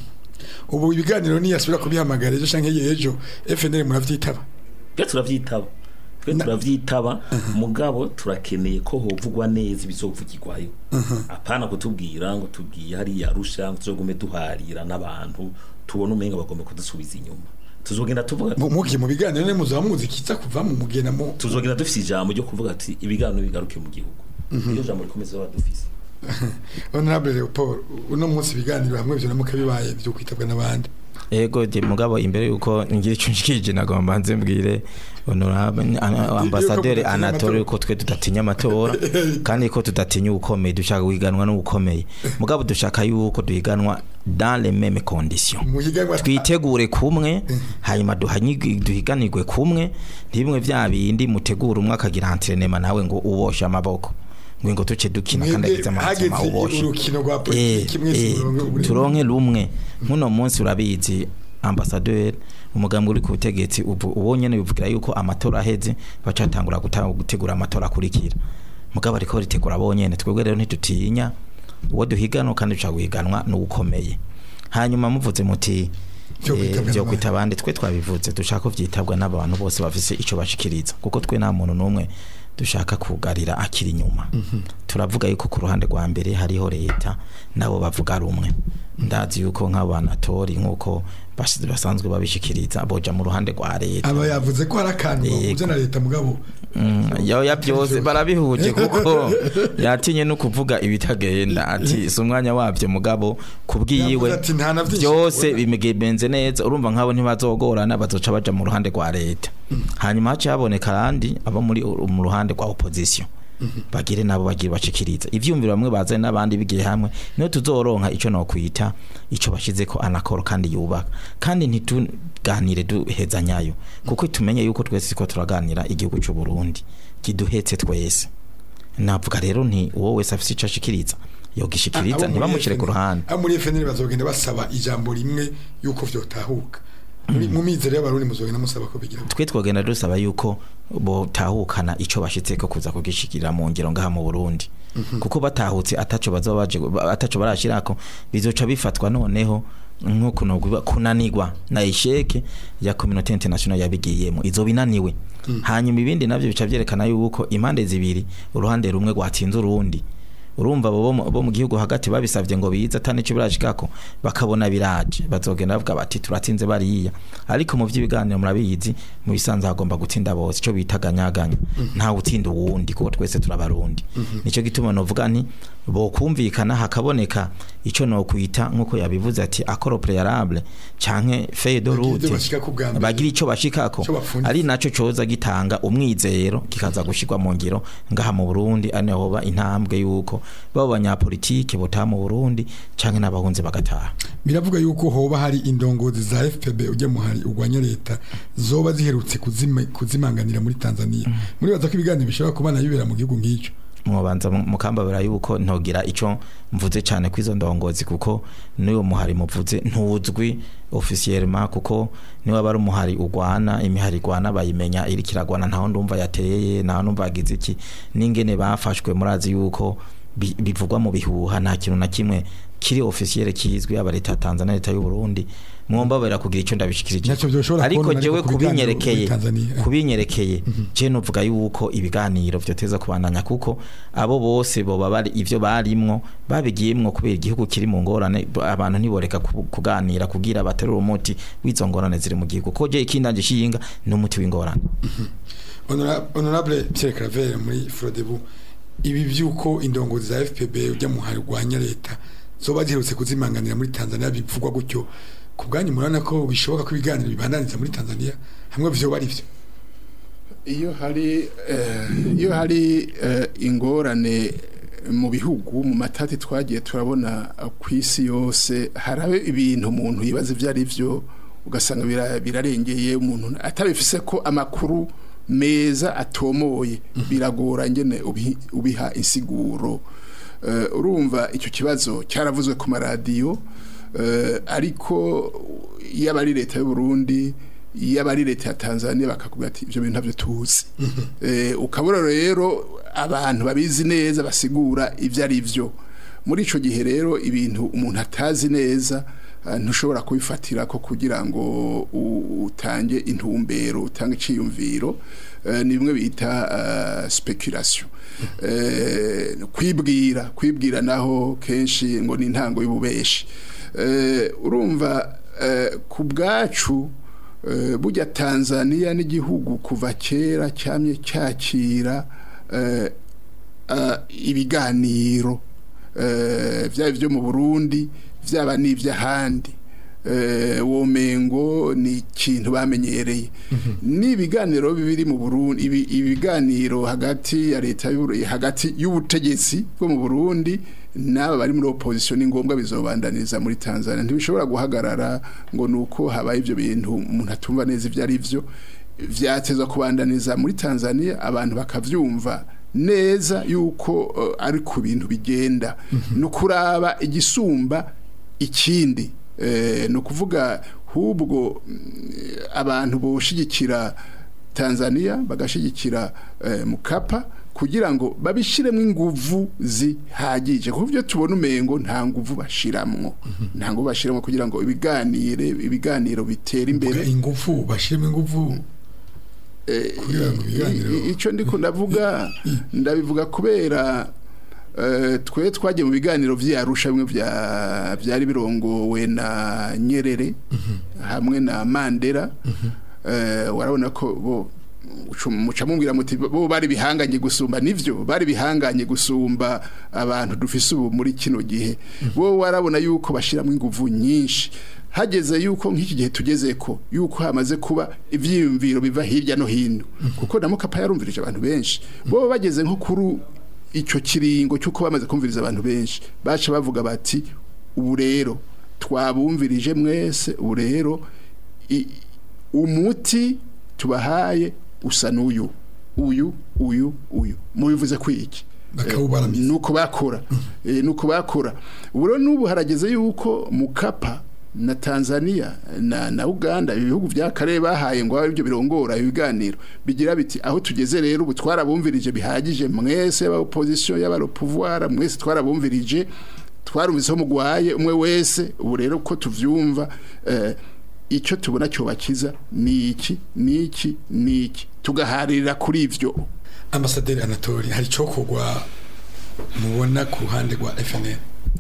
Speaker 2: ubu ibiganiro niyasubira kubihamagara ejo canke ejo FNL muravyitaba
Speaker 4: twe turavyitaba twe turavyitaba mugabo turakeneye ko hovugwa neza ibizovugirwayo apana kutubwira ngo tubwiye hariya arusha ngo tuzogume duharira n'abantu tubone umenga bagomba kudusubiza inyuma tuzogenda tuvuga
Speaker 2: Mu- mugiye mu biganiro ne muzaba muzi kiza kuva mu mugena mu
Speaker 4: tuzogenda dufise ijambo ryo kuvuga ati ibiganiro bigaruke mu gihugu iyo jambo rikomeza baba dufise
Speaker 2: honorable Leopold uno munsi ibiganiro hamwe byo namuka bibaye byo kwitabwa n'abandi
Speaker 5: ego de mugabo imbere yuko ngira icyo nshikije nagomba nze mbwire honorable ana- ambasaderi
Speaker 2: mudatinya
Speaker 5: anatole
Speaker 2: amatora.
Speaker 5: ko twe tudatinya amatora kandi ko tudatinya ubukomeye dushaka guhiganwa n'ubukomeye mugabo dushaka yuko duhiganwa dans les mêmes conditions
Speaker 2: muhiganwa
Speaker 5: twitegure kumwe hanyuma duhanyigwe- duhiganirwe kumwe ntibimwe vya bindi mutegura umwe akagira entrenema nawe ngo uboshe amaboko ngo ngo tuce dukina kandi
Speaker 2: Mwebwe
Speaker 5: agize amazima
Speaker 2: hageze
Speaker 5: uboshe
Speaker 2: urukino rwa
Speaker 5: Eh,
Speaker 2: politiki mwese
Speaker 5: eh,
Speaker 2: muronke uburenganzira.
Speaker 5: turonke rumwe nk'uno munsi urabizi ambasaderi umugambi uri ku butegetsi ubu uwo nyene bivugira yuko amatora aheze bacatangura guta- gutegura amatora akurikira mugabo ariko ritegura bonyene twebwe rero ntitutinya uwo duhiganwa kandi dushaka guhiganwa n'uwukomeye hanyuma muvuze muti
Speaker 2: Vyo
Speaker 5: eh,
Speaker 2: kwitabwa
Speaker 5: vyo
Speaker 2: n'abandi.
Speaker 5: kwita abandi twe twabivuze dushaka ko vyitabwa n'abantu bose bafise ico bashikiriza kuko twe nta muntu n'umwe dushaka kugarira akiri inyuma turavuga yuko ku ruhande rwa mbere hariho leta nabo bavuga rumwe ndazi yuko nk'abanatori nk'uko bas- basanzwe babishikiriza boja mu ruhande rwa leta
Speaker 2: aba yavuze ko hari akantu
Speaker 5: Yego.
Speaker 2: bahuze na leta mugabo
Speaker 5: Mm, yoya byose barabihuje kuko yatinye no kuvuga ibitagenda ati si umwanya wabyo mugabo kubwiyiwe
Speaker 2: Yavuze ati, "Nta na vyinshi
Speaker 5: byose
Speaker 2: tubona."
Speaker 5: bimegenze neza urumva nk'abo ntibazogorana bazoca baja mu ruhande rwa leta hanyuma haciye haboneka kandi abo muri mu ruhande rwa opposition bagire nabo bagiye bashikiriza ivyumviro bamwe bazanye n'abandi bigiye hamwe niyo tuzoronka ico no kwita ico bashize ko anakoro kandi yubaka kandi ntituganire duheza nyayo kuko tumenye yuko twese ko turaganira igihugu cy'u Burundi kiduhetse twese navuga rero nti uwo wese afise ico ashikiriza yogishikiriza
Speaker 2: Abo muri
Speaker 5: ntibamushire ku
Speaker 2: FNL
Speaker 5: ruhande
Speaker 2: abo muri FNL bazogenda basaba ijambo rimwe yuko vyotahuka Muri- mu mizero y'abarundi muzogenda musaba ko bigira
Speaker 5: twe twagenda dusaba yuko botahukana ico bashitseko kuza kugishikira mu ngiro ngaha mu Burundi kuko batahutse ataco bazoba baje ataco barashirako bizoca bifatwa noneho nkuko nogwa kunanirwa na isheke ya communauté internationale yabigiyemo izo binaniwe hanyuma ibindi navyo bica vyerekana yuko impande zibiri uruhande rumwe rwatsinze urundi urumva bo mu- bo mu gihugu hagati babisavye ngo bize atani cyo birashikako bakabona biraje bazogenda bavuga bati turatsinze bariya ariko mu vy'ibiganiro murabizi mu bisanzwe hagomba gutsinda bose ico bita ganyaganya nta utsinda uwundi kuko twese turabarundi nico gituma novuga nti bokumvikana hakaboneka ico no kwita nkuko yabivuze ati accord préalable canke feuille de
Speaker 2: Bagira ivyo
Speaker 5: route
Speaker 2: bashikako bwa mbere.
Speaker 5: bagira ico bashikako
Speaker 2: Ico bapfunditse.
Speaker 5: ari naco coza gitanga umwizero kikaza gushirwa mu ngiro ngaha mu Burundi ari naho hoba intambwe yuko babo banyapolitike botaha mu Burundi canke n'abahunze bagataha
Speaker 2: biravuga yuko hoba hari indongozi za FPB ujye muhari urwanya leta zoba ziherutse kuzima- kuzimanganira muri Tanzania muri baza ko ibiganiro bishobora kubana bibera mu gihugu nk'icyo
Speaker 5: mubanza mukambabira yuko ntogira ico mvuze cyane kwizo ndongozi kuko n'uyo muhari muvuze ntuzwi officiellement kuko niwe bari umuhari ugwana imihari igwana bayimenya iri kiragwana ntaho ndumva yateye ntaho ndumva yagize iki n'ingene bafashwe murazi yuko bi- bivugwa mu bihuha nta kintu na kimwe kiri officiel kizwi yaba leta ya Tanzania leta y'u Burundi mwombabera kugira icyo ndabishikirije
Speaker 2: Ntacyo byoshobora
Speaker 5: ariko
Speaker 2: kubona
Speaker 5: jewe
Speaker 2: ariko ku biganiro
Speaker 5: kubinyerekeye
Speaker 2: muri Tanzania.
Speaker 5: kubinyerekeye je novuga yuko ibiganiro vyoteza kubandanya kuko abo bose boba bari ivyo barimwo babigiyemwo kubera igihugu kiri mu ngorane b- abantu ntiboreka ku- kuganira kugira baterura umuti w'izo ngorane ziri mu gihugu ko je ikindanje shinga ni umuti w'ingorane
Speaker 2: Honora- honorable Pierre Claver muri Frodebu ibi byuko indongozi za FPB ujya mu harwanya leta zoba ziherutse kuzimanganira muri Tanzania bivugwa gutyo ku bwanyu murabona ko bishoboka ko ibiganiro bibandaniza muri Tanzania hamwe vyoba ari vyo
Speaker 3: iyo hari eh, iyo hari eh, ingorane mu bihugu mu matati twagiye turabona eh, ku isi yose harabe ibintu umuntu yibaza ibyo ari byo ugasanga bira- birarengeye umuntu atabifise ko amakuru meza atomoye biragora ngene ubi- ubiha insiguro Eh, urumva icyo kibazo cyaravuzwe ku maradiyo eh, ariko iyo ari leta y'u Burundi iyo ari leta ya Tanzania bakakubwira ati ibyo bintu ntabyo tuzi eh, ukabura rero abantu babizi neza basigura ibyo ari byo muri ico gihe rero ibintu umuntu atazi neza eh, ntushobora kubifatira ko kugira ngo u- utange intumbero utange iciyumviro eh, ni bimwe bita eh, speculation eh, kwibwira kwibwira naho kenshi ngo ni intango y'ububeshi eh, urumva eh, ku bwacu eh, burya Tanzania n'igihugu kuva kera cyamye cyakira eh, eh, ibiganiro eh, byaba ibyo mu Burundi byaba n'iby'ahandi eh, womengo ni ikintu bamenyereye n'ibiganiro biri mu Burundi ibi, ibiganiro hagati ya leta y'u Burundi hagati y'ubutegetsi bwo mu Burundi n'aba bari muri opposition ni ngombwa bizobandaniza muri Tanzania ntibishobora guhagarara ngo nuko habaye ibyo bintu umuntu atumva neza ibyo ari byo vyatezwa kubandaniza muri Tanzania abantu bakavyumva neza yuko uh, ari ku bintu bigenda no kuraba igisumba ikindi eh, no kuvuga hubwo mm, abantu boshigikira Tanzania bagashigikira eh, Mukapa kugira ngo babishiremo inguvu zihagije kuko byo tubona umengo nta nguvu bashiramwo nta nguvu bashiramwo kugira ngo ibiganire ibiganiro bitera imbere
Speaker 2: Vuga ingufu bashiremo ingufu kugira ngo ibiganiro
Speaker 3: I- i- ico ndiko ndavuga ndabivuga kubera eh, twe twagiye mu biganiro vy'Arusha bimwe vya byari birongowe na Nyerere hamwe na Mandela eh, warabona ko bo ucu- muca mumbwira muti bo bari bihanganye gusumba nivyo bari bihanganye gusumba abantu dufise ubu muri kino gihe bo warabona yuko bashiramo inguvu nyinshi hageze yuko nk'iki gihe tugeze ko yuko hamaze kuba ivyiyumviro biva hirya no hino kuko na mukapa yarumvirije abantu benshi bo bageze nko kuri icyo kiringo cyuko bamaze kumviriza abantu benshi baca bavuga bati ubu rero twabumvirije mwese ubu rero i- umuti tubahaye usa n'uyu uyu uyu uyu mubivuze kwiki
Speaker 2: Bakawubaramiza.
Speaker 3: nuko bakora eh, nuko bakora ubu rero n'ubu harageze yuko mukapa na Tanzania na, na Uganda ibihugu vya kare bahaye ngo abe ibyo birongora ibiganiro bigira biti aho tugeze rero ubu twarabumvirije bihagije mwese y'aba opposition y'aba le pouvoir mwese twarabumvirije twarumviseho mugwaye umwe wese ubu rero ko tuvyumva eh, icyo tubona cyo bakiza ni iki ni iki ni iki tugaharira kuri ivyo
Speaker 2: ambasaderi Anatoli hari cokogwa mubona ku ruhande rwa FNL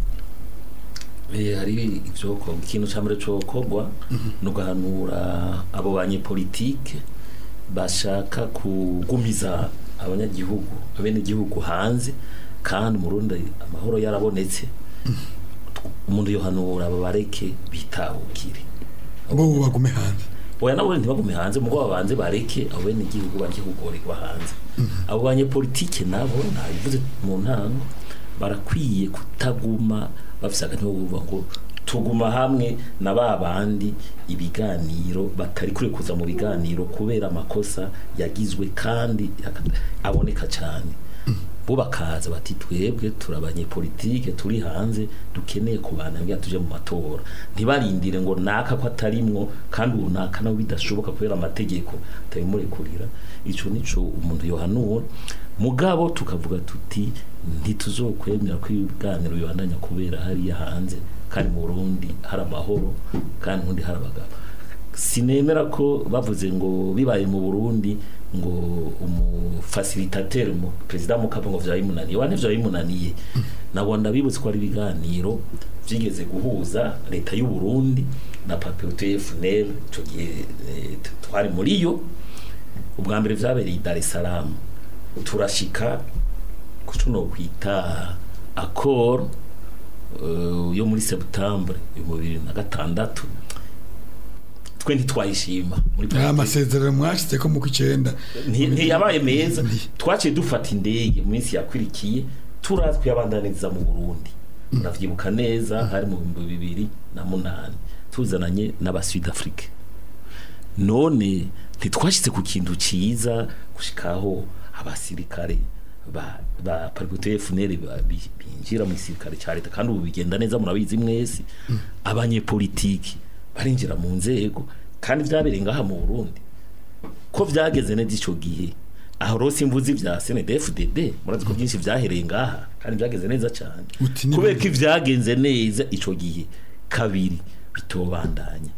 Speaker 4: Eh, hari ivyoko ikintu ca mbere cokorwa no guhanura abo banyepolitike bashaka kugumiza abanyagihugu abene igihugu hanze kandi umurundi amahoro yarabonetse umuntu yohanura babareke bitahukire
Speaker 2: bo bagume hanze
Speaker 4: oya nabo ntibagume hanze mugo babanze bareke abo bene igihugu bareke kugorerwa hanze abo banyepolitike nabo nabivuze mu ntango barakwiye kutaguma bafise akantu ko kuvuga ngo tuguma hamwe na ba bandi ibiganiro batari kure kuza mu biganiro kubera amakosa yagizwe kandi aboneka cyane bo bakaza bati twebwe turabanye politike turi hanze dukeneye kubana ngira tuje mu matora ntibarindire ngo naka ko atarimwo kandi ubu naka nawe bidashoboka kubera amategeko atabimurekurira ico nico umuntu yohanura mugabo tukavuga tuti ntituzokwemera ko ibiganiro bibandanya kubera hariya hanze kandi mu Burundi hari amahoro kandi ubundi hari abagabo sinemera ko bavuze ngo bibaye mu Burundi ngo umufacilitateur mu president Mukapa ngo vyayimunaniye wane vyayimunaniye nabo ndabibutse ko ari ibiganiro vyigeze guhuza leta y'u Burundi na Patriote FNL ico gihe eh, twari muri yo ubwa mbere vyabereye i Dar es Salaam turashika kuco no kwita accord uh, yo muri septembre mu bibiri na gatandatu twe ntitwayishima muri
Speaker 2: nta masezerano mwashyize ko mu kw'icyenda
Speaker 4: Nti- ntiyabaye meza twaciye dufata indege mu minsi yakwirikiye turaza kuyabandaniza mu burundi uravyibuka neza hari mu bihumbi bibiri na munani tuzananye n'abasud afrique none ntitwashyize ku kintu ciza gushikaho abasirikare ba ba parikote FNL ba- bi- binjira mu gisirikare ca leta kandi ubu bigenda neza murabizi mwese abanyepolitiki barinjira mu nzego kandi vyabereye ngaha mu Burundi ko vyageze neza ico gihe aho rose imvuzi vya CNDD-FDD murazi ko byinshi vyahereye ngaha kandi vyageze neza cyane
Speaker 2: Uti ni
Speaker 4: kubera
Speaker 2: bimwe.
Speaker 4: ko ivyagenze neza ico gihe kabiri bitobandanya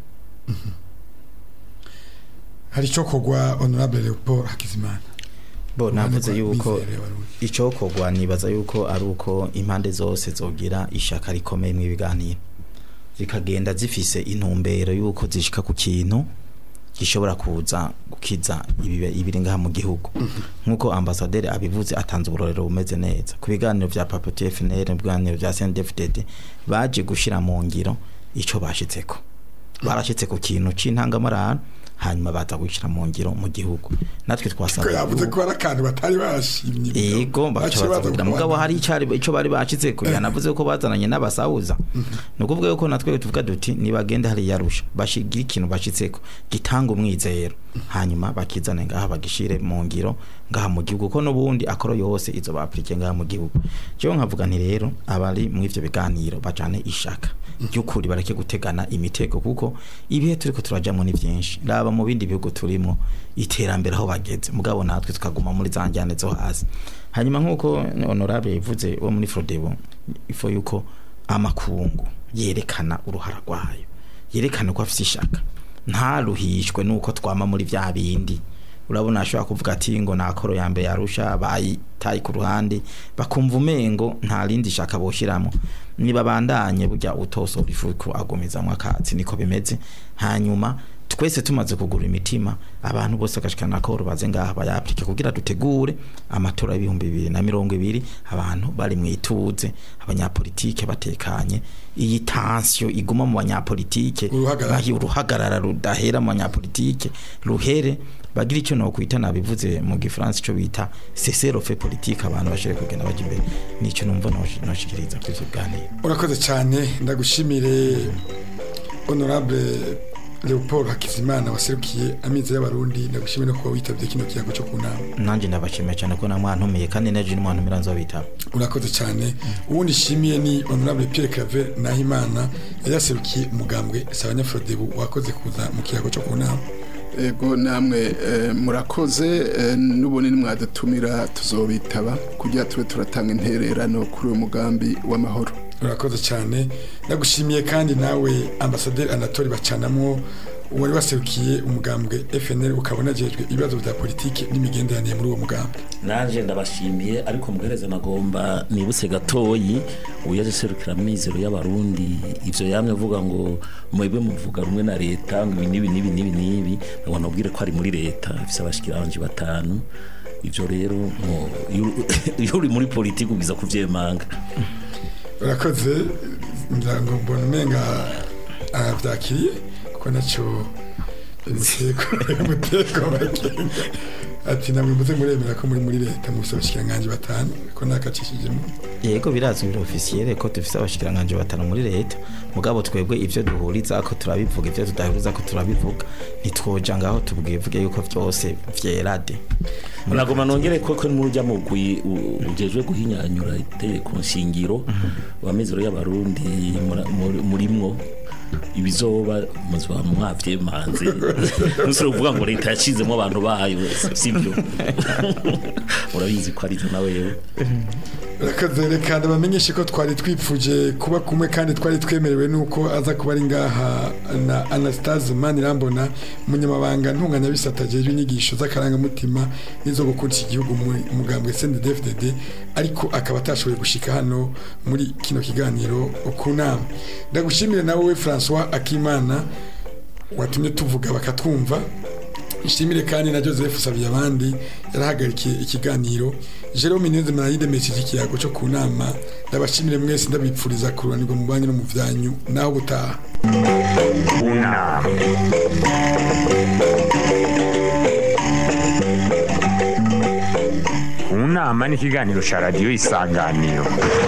Speaker 2: hari icyo kogwa honorable leopold hakizimana
Speaker 5: bo navuze
Speaker 2: Uruhande rwa
Speaker 5: yuko
Speaker 2: Mizero y'Abarundi.
Speaker 5: icokorwa nibaza yuko ari uko impande zose zogira ishaka rikomeye mu ibiganiro zikagenda zifise intumbero yuko zishika ku kintu gishobora kuza gukiza ibibe- ibiri ngaha mu gihugu nk'uko ambasaderi abivuze atanze uburorero bumeze neza ku biganiro vya papoto FNL mu biganiro vya CNDD-FDD baje gushira mu ngiro ico bashitseko barashitse ku kintu c'intangamarara hanyuma baza gushira mu ngiro mu gihugu natwe
Speaker 2: ko
Speaker 5: twasabye
Speaker 2: yavuze ko hari akantu batari bashimye
Speaker 5: Ego
Speaker 2: Baciye
Speaker 5: baca
Speaker 2: baza
Speaker 5: kugira
Speaker 2: kubandanya.
Speaker 5: mugabo hari icari ico bari bacize ko yanavuze ko bazananye n'abasauza no kuvuga yuko natwe tuvuga duti nibagende hari yarusha bashigira ikintu bashitseko gitanga umwizero hanyuma bakizane ngaha bagishire mu ngiro ngaha mu gihugu ko nubundi akoro yose izo baplike ngaha mu gihugu cyo nkavuga nti rero abari mu ivyo biganiro bacane ishaka by'ukuri bareke gutegana imitego kuko ibihe turiko turajamo ni vyinshi raba mu bindi bihugu turimo iterambere aho bageze mugabo natwe tukaguma muri za njyane zo hasi hanyuma nk'uko honorable yavuze wo muri Frodebo ifo yuko amakungu yerekana uruhara rwayo yerekana ko afite ishaka ntaruhishwe nuko twama muri vya bindi urabona ashobora kuvuga ati ngo nakoro ya mbere yarusha bayitaye ku ruhande bakumva umengo nta rindi shaka boshiramo niba bandanye burya utosora ifuku agumizamwo akatsi niko bimeze hanyuma twese tumaze kugura imitima abantu bose agashikana nakoro baze ngaha bayaplike kugira dutegure amatora y'ibihumbi bibiri na mirongo ibiri abantu bari mu ituze abanyapolitike batekanye iyi tansiyo iguma mu banyapolitike
Speaker 2: Uruhagarara.
Speaker 5: bahi- uruhagarara rudahera mu banyapolitike ruhere bagira icyo nokwita nabivuze mu gifaransa ico bita cessez fait politique abantu bashire kugenda baje imbere nico numva nosh- noshikiriza kuri ivyo biganiro
Speaker 2: urakoze cyane ndagushimire honorable leopold hakizimana waserukiye amizi y'abarundi ndagushimire no kuba witabye kino kiyago cyo ku nama
Speaker 5: nanje ndabashimiye cyane ko namwantumiye kandi neje nimwantumira nzobitaba
Speaker 2: urakoze cyane uwundi nshimiye ni honorable pierre claver nahimana yari yaserukiye umugambwe sabanyafrodebu wakoze kuza mu kiyago cyo ku nama
Speaker 3: ego namwe eh, murakoze eh, n'ubunini mwadutumira tuzobitaba kugira tube turatanga intererano kuri uyu mugambi w'amahoro
Speaker 2: urakoze cyane ndagushimiye kandi nawe ambasaderi anatori bacanamwo wari waserukiye umugambwe fnl ukaba unajejwe ibibazo bya politiki n'imigenderanire muri uwo mugambwe
Speaker 4: nanje ndabashimiye ariko mugereza nagomba nibutse gatoyi uyaje serukira mizero y'abarundi ivyo yamye avuga ngo mwebwe muvuga rumwe na leta ngo ibi nibi nibi nibi nibi ngo nabwire ko ari muri leta ifise abashikiranje batanu ivyo rero ngo iyo- iyo uri muri politiki ubiza kuvyemanga
Speaker 2: urakoze ngira mbona umenga arabyakiriye kuko nacyo umuteko umuteko w'abagenga ati namwe muze muremera ko muri muri leta mufite abashikiranganji batanu ko nakacishijemo
Speaker 5: yego birazwi biro officiel ko dufise abashikiranganje batanu muri leta mugabo twebwe ivyo duhuriza ko turabivuga ivyo tudahuriza ko turabivuga ntitwoja ngaho tubwivuge yuko vyose vyerade
Speaker 4: nagoma nongere ko ko muri urya mugwi u- ujejwe guhinyanyura itegeko nshingiro wa mizero y'abarundi mura- muri- murimwo ibizoba muzoba mwavyemanze nusire kuvuga ngo leta yashizemo abantu bayo sibyo urabizi ko arivyo na wewe
Speaker 2: rakaze reka ndabamenyeshe ko twari twipfuje kuba kumwe kandi twari twemerewe nuko aza kuba ari ngaha na Anastase Manirambona umunyamabanga ntunganyabisata ajejwe inyigisho z'akarangamutima n'izo gukundisha igihugu mu mugambwe CNDD-FDD ariko akaba atashoboye gushika hano muri kino kiganiro ku nama ndagushimire nawe we François Akimana watumye tuvuga bakatwumva ishimire kandi na Joseph Sabiyabandi yarahagarikiye ikiganiro Jerome Neze Marayide Messi ikiyago cyo ku nama ndabashimire mwese ndabipfuriza kururanirwa mu banki no mu vyanyu naho gutaha
Speaker 1: unama unama ni ikiganiro cya radiyo isanganiro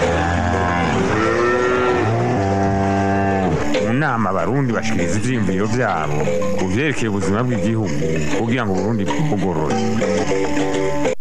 Speaker 1: mu nama abarundi bashikiriza ivyiyumviro vyabo ku vyerekeye ubuzima bw'igihugu kugira ngo uburundi bugorore